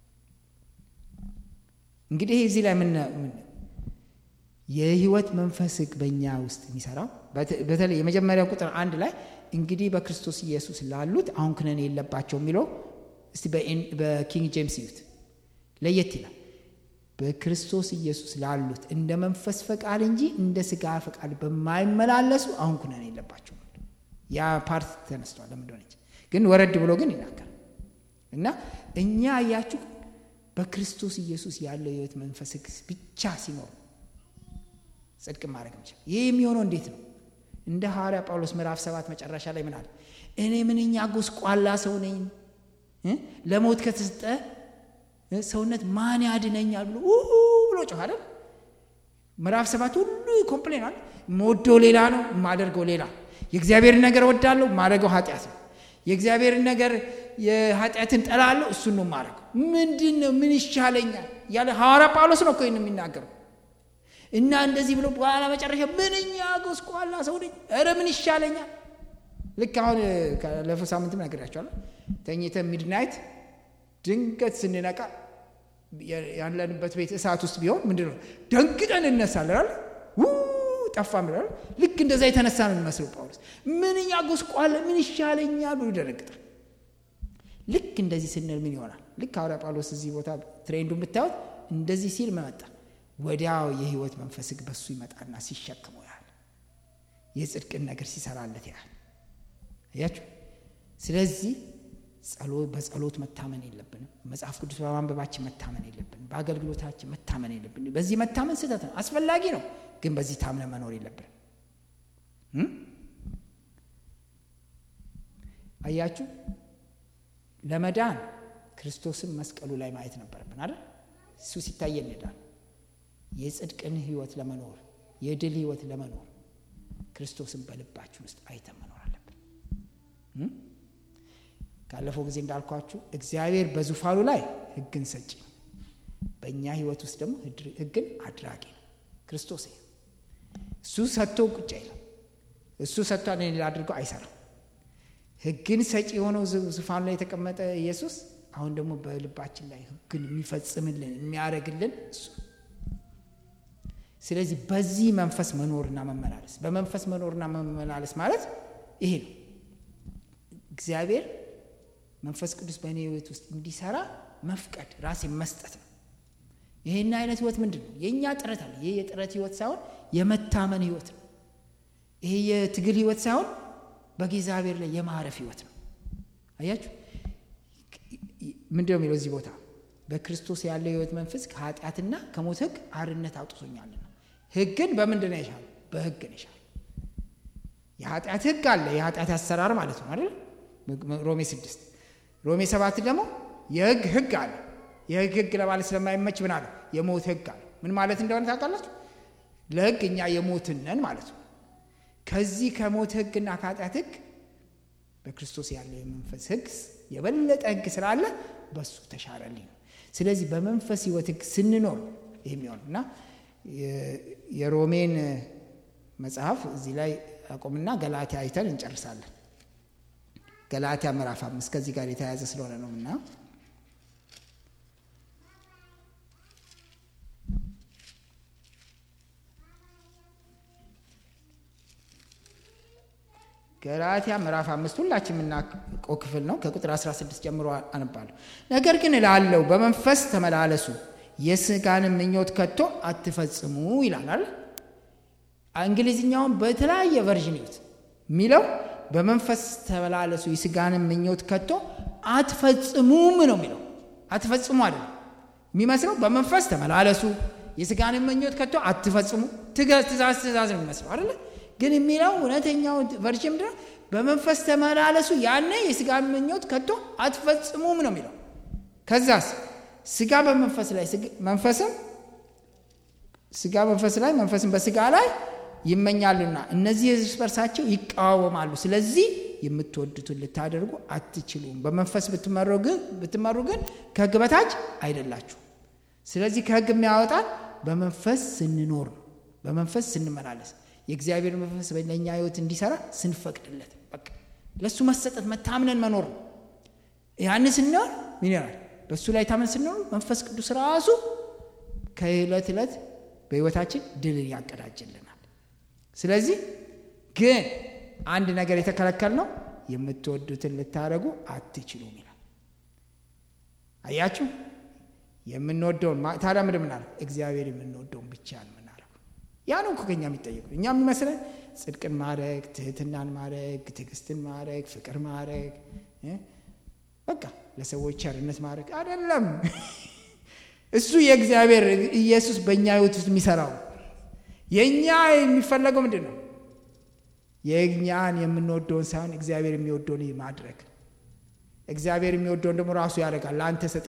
እንግዲህ እዚህ ላይ ምን የህይወት መንፈስ ሕግ በእኛ ውስጥ የሚሰራው በተለይ የመጀመሪያው ቁጥር አንድ ላይ እንግዲህ በክርስቶስ ኢየሱስ ላሉት አሁን ክነኔ የለባቸው የሚለው እስቲ በኪንግ ጄምስ ይዩት፣ ለየት ይላል። በክርስቶስ ኢየሱስ ላሉት እንደ መንፈስ ፈቃድ እንጂ እንደ ስጋ ፈቃድ በማይመላለሱ አሁን ኩነኔ የለባቸው። ያ ፓርት ተነስቷል። ለምንደሆነች ግን ወረድ ብሎ ግን ይናገራል እና እኛ እያችሁ በክርስቶስ ኢየሱስ ያለው የህይወት መንፈስ ብቻ ሲኖር ጽድቅ ማድረግ እንችል። ይህ የሚሆነው እንዴት ነው? እንደ ሐዋርያ ጳውሎስ ምዕራፍ ሰባት መጨረሻ ላይ ምን አለ? እኔ ምንኛ ጎስቋላ ሰው ነኝ፣ ለሞት ከተሰጠ ሰውነት ማን ያድነኛል ብሎ ብሎ ጮኸ አይደል? ምዕራፍ ሰባት ሁሉ ኮምፕሌን አለ። የምወደው ሌላ ነው፣ የማደርገው ሌላ። የእግዚአብሔርን ነገር ወዳለሁ፣ የማደርገው ኃጢአት ነው። የእግዚአብሔርን ነገር የኃጢአትን ጠላለሁ፣ እሱን ነው የማደርገው። ምንድን ነው ምን ይሻለኛል ያለ ሐዋርያ ጳውሎስ ነው እኮ ይህን የሚናገረው እና እንደዚህ ብሎ በኋላ መጨረሻ ምንኛ ጎስቋላ ሰው ነኝ፣ ኧረ ምን ይሻለኛል። ልክ አሁን ካለፈው ሳምንትም ነግራቸዋለሁ። ተኝተን ሚድናይት ድንገት ስንነቃ ያለንበት ቤት እሳት ውስጥ ቢሆን ምንድን ነው ደንግጠን እነሳለን። ጠፋ ምላል። ልክ እንደዛ የተነሳ ነው የሚመስለው ጳውሎስ። ምንኛ ጎስቋላ ምን ይሻለኛል ብሎ ይደነግጣል። ልክ እንደዚህ ስንል ምን ይሆናል? ልክ ሐዋርያ ጳውሎስ እዚህ ቦታ ትሬንዱን ብታዩት እንደዚህ ሲል መመጣ ወዲያው የህይወት መንፈስ ህግ በሱ ይመጣና ሲሸክመው ያህል የጽድቅን ነገር ሲሰራለት ያህል እያችሁ። ስለዚህ በጸሎት መታመን የለብንም። መጽሐፍ ቅዱስ በማንበባችን መታመን የለብንም። በአገልግሎታችን መታመን የለብንም። በዚህ መታመን ስህተት ነው፣ አስፈላጊ ነው፣ ግን በዚህ ታምነ መኖር የለብንም። አያችሁ፣ ለመዳን ክርስቶስን መስቀሉ ላይ ማየት ነበረብን አይደል? እሱ ሲታይ እንሄዳል። የጽድቅን ህይወት ለመኖር የድል ህይወት ለመኖር ክርስቶስን በልባችን ውስጥ አይተን መኖር አለብን። ካለፈው ጊዜ እንዳልኳችሁ እግዚአብሔር በዙፋኑ ላይ ህግን ሰጪ ነው። በእኛ ህይወት ውስጥ ደግሞ ህግን አድራጊ ነው። ክርስቶስ እሱ ሰጥቶ ቁጭ አይልም። እሱ ሰጥቶ እኔ አድርገው አይሰራም። ህግን ሰጪ የሆነው ዙፋኑ ላይ የተቀመጠ ኢየሱስ አሁን ደግሞ በልባችን ላይ ህግን የሚፈጽምልን የሚያደርግልን እሱ ስለዚህ በዚህ መንፈስ መኖርና መመላለስ በመንፈስ መኖርና መመላለስ ማለት ይሄ ነው። እግዚአብሔር መንፈስ ቅዱስ በእኔ ህይወት ውስጥ እንዲሰራ መፍቀድ ራሴ መስጠት ነው። ይሄን አይነት ህይወት ምንድን ነው? የእኛ ጥረት አለ። ይሄ የጥረት ህይወት ሳይሆን የመታመን ህይወት ነው። ይሄ የትግል ህይወት ሳይሆን በእግዚአብሔር ላይ የማረፍ ህይወት ነው። አያችሁ፣ ምንድን ነው የሚለው እዚህ ቦታ በክርስቶስ ያለው የህይወት መንፈስ ከኃጢአትና ከሞት ህግ አርነት አውጥቶኛልና። ህግን በምንድን ነው የሻለው? በህግ ነው የሻለው። የኃጢአት ህግ አለ፣ የኃጢአት አሰራር ማለት ነው አይደል? ሮሜ ስድስት ሮሜ ሰባት ደግሞ የህግ ህግ አለ። የህግ ህግ ለማለት ስለማይመች ምን አለ? የሞት ህግ አለ። ምን ማለት እንደሆነ ታውቃላችሁ? ለህግ እኛ የሞትነን ማለት ነው። ከዚህ ከሞት ህግና ከኃጢአት ህግ በክርስቶስ ያለው የመንፈስ ህግ የበለጠ ህግ ስላለ በሱ ተሻረልኝ ነው። ስለዚህ በመንፈስ ህይወት ህግ ስንኖር ይህ የሚሆነው እና የሮሜን መጽሐፍ እዚህ ላይ አቆምና ገላትያ አይተን እንጨርሳለን። ገላትያ ምዕራፍ አምስት ከዚህ ጋር የተያያዘ ስለሆነ ነው እና ገላትያ ምዕራፍ አምስት ሁላችን የምናውቀው ክፍል ነው። ከቁጥር 16 ጀምሮ አነባለሁ። ነገር ግን እላለሁ በመንፈስ ተመላለሱ፣ የስጋንም ምኞት ከቶ አትፈጽሙ ይላል። እንግሊዝኛውን በተለያየ ቨርዥን ይዩት የሚለው በመንፈስ ተመላለሱ የስጋንም ምኞት ከቶ አትፈጽሙም ነው የሚለው። አትፈጽሙ አይደለም የሚመስለው። በመንፈስ ተመላለሱ የስጋንም ምኞት ከቶ አትፈጽሙ፣ ትእዛዝ ትእዛዝ ነው የሚመስለው አይደለ? ግን የሚለው እውነተኛው ቨርዥን ምንድነው? በመንፈስ ተመላለሱ ያኔ የስጋን ምኞት ከቶ አትፈጽሙም ነው የሚለው። ከዛስ ስጋ በመንፈስ ላይ መንፈስም ስጋ መንፈስ ላይ መንፈስም በስጋ ላይ ይመኛሉና እነዚህ እርስ በርሳቸው ይቃወማሉ። ስለዚህ የምትወዱትን ልታደርጉ አትችሉም። በመንፈስ ብትመሩ ግን ከሕግ በታች አይደላችሁ። ስለዚህ ከሕግ የሚያወጣን በመንፈስ ስንኖር ነው። በመንፈስ ስንመላለስ የእግዚአብሔር መንፈስ በለኛ ሕይወት እንዲሰራ ስንፈቅድለት በቃ ለእሱ መሰጠት መታምነን መኖር ነው። ያን ስንሆን ምን ይሆናል? በእሱ ላይ ታመን ስንኖር መንፈስ ቅዱስ ራሱ ከዕለት ዕለት በሕይወታችን ድልን ያቀዳጅልናል። ስለዚህ ግን አንድ ነገር የተከለከል ነው፣ የምትወዱትን ልታደርጉ አትችሉም ይላል። አያችሁ፣ የምንወደውን ታዲያ ምንድን ምናለ እግዚአብሔር የምንወደውን ብቻ ነው የምናደርገው። ያ ነው እኮ ከኛ የሚጠየቀው። እኛ የሚመስለን ጽድቅን ማድረግ፣ ትህትናን ማድረግ፣ ትዕግስትን ማድረግ፣ ፍቅር ማድረግ፣ በቃ ለሰዎች ቸርነት ማድረግ አይደለም። እሱ የእግዚአብሔር ኢየሱስ በእኛ ህይወት ውስጥ የሚሰራው የእኛ የሚፈለገው ምንድን ነው? የእኛን የምንወደውን ሳይሆን እግዚአብሔር የሚወደውን ማድረግ። እግዚአብሔር የሚወደውን ደግሞ ራሱ ያደርጋል። ለአንተ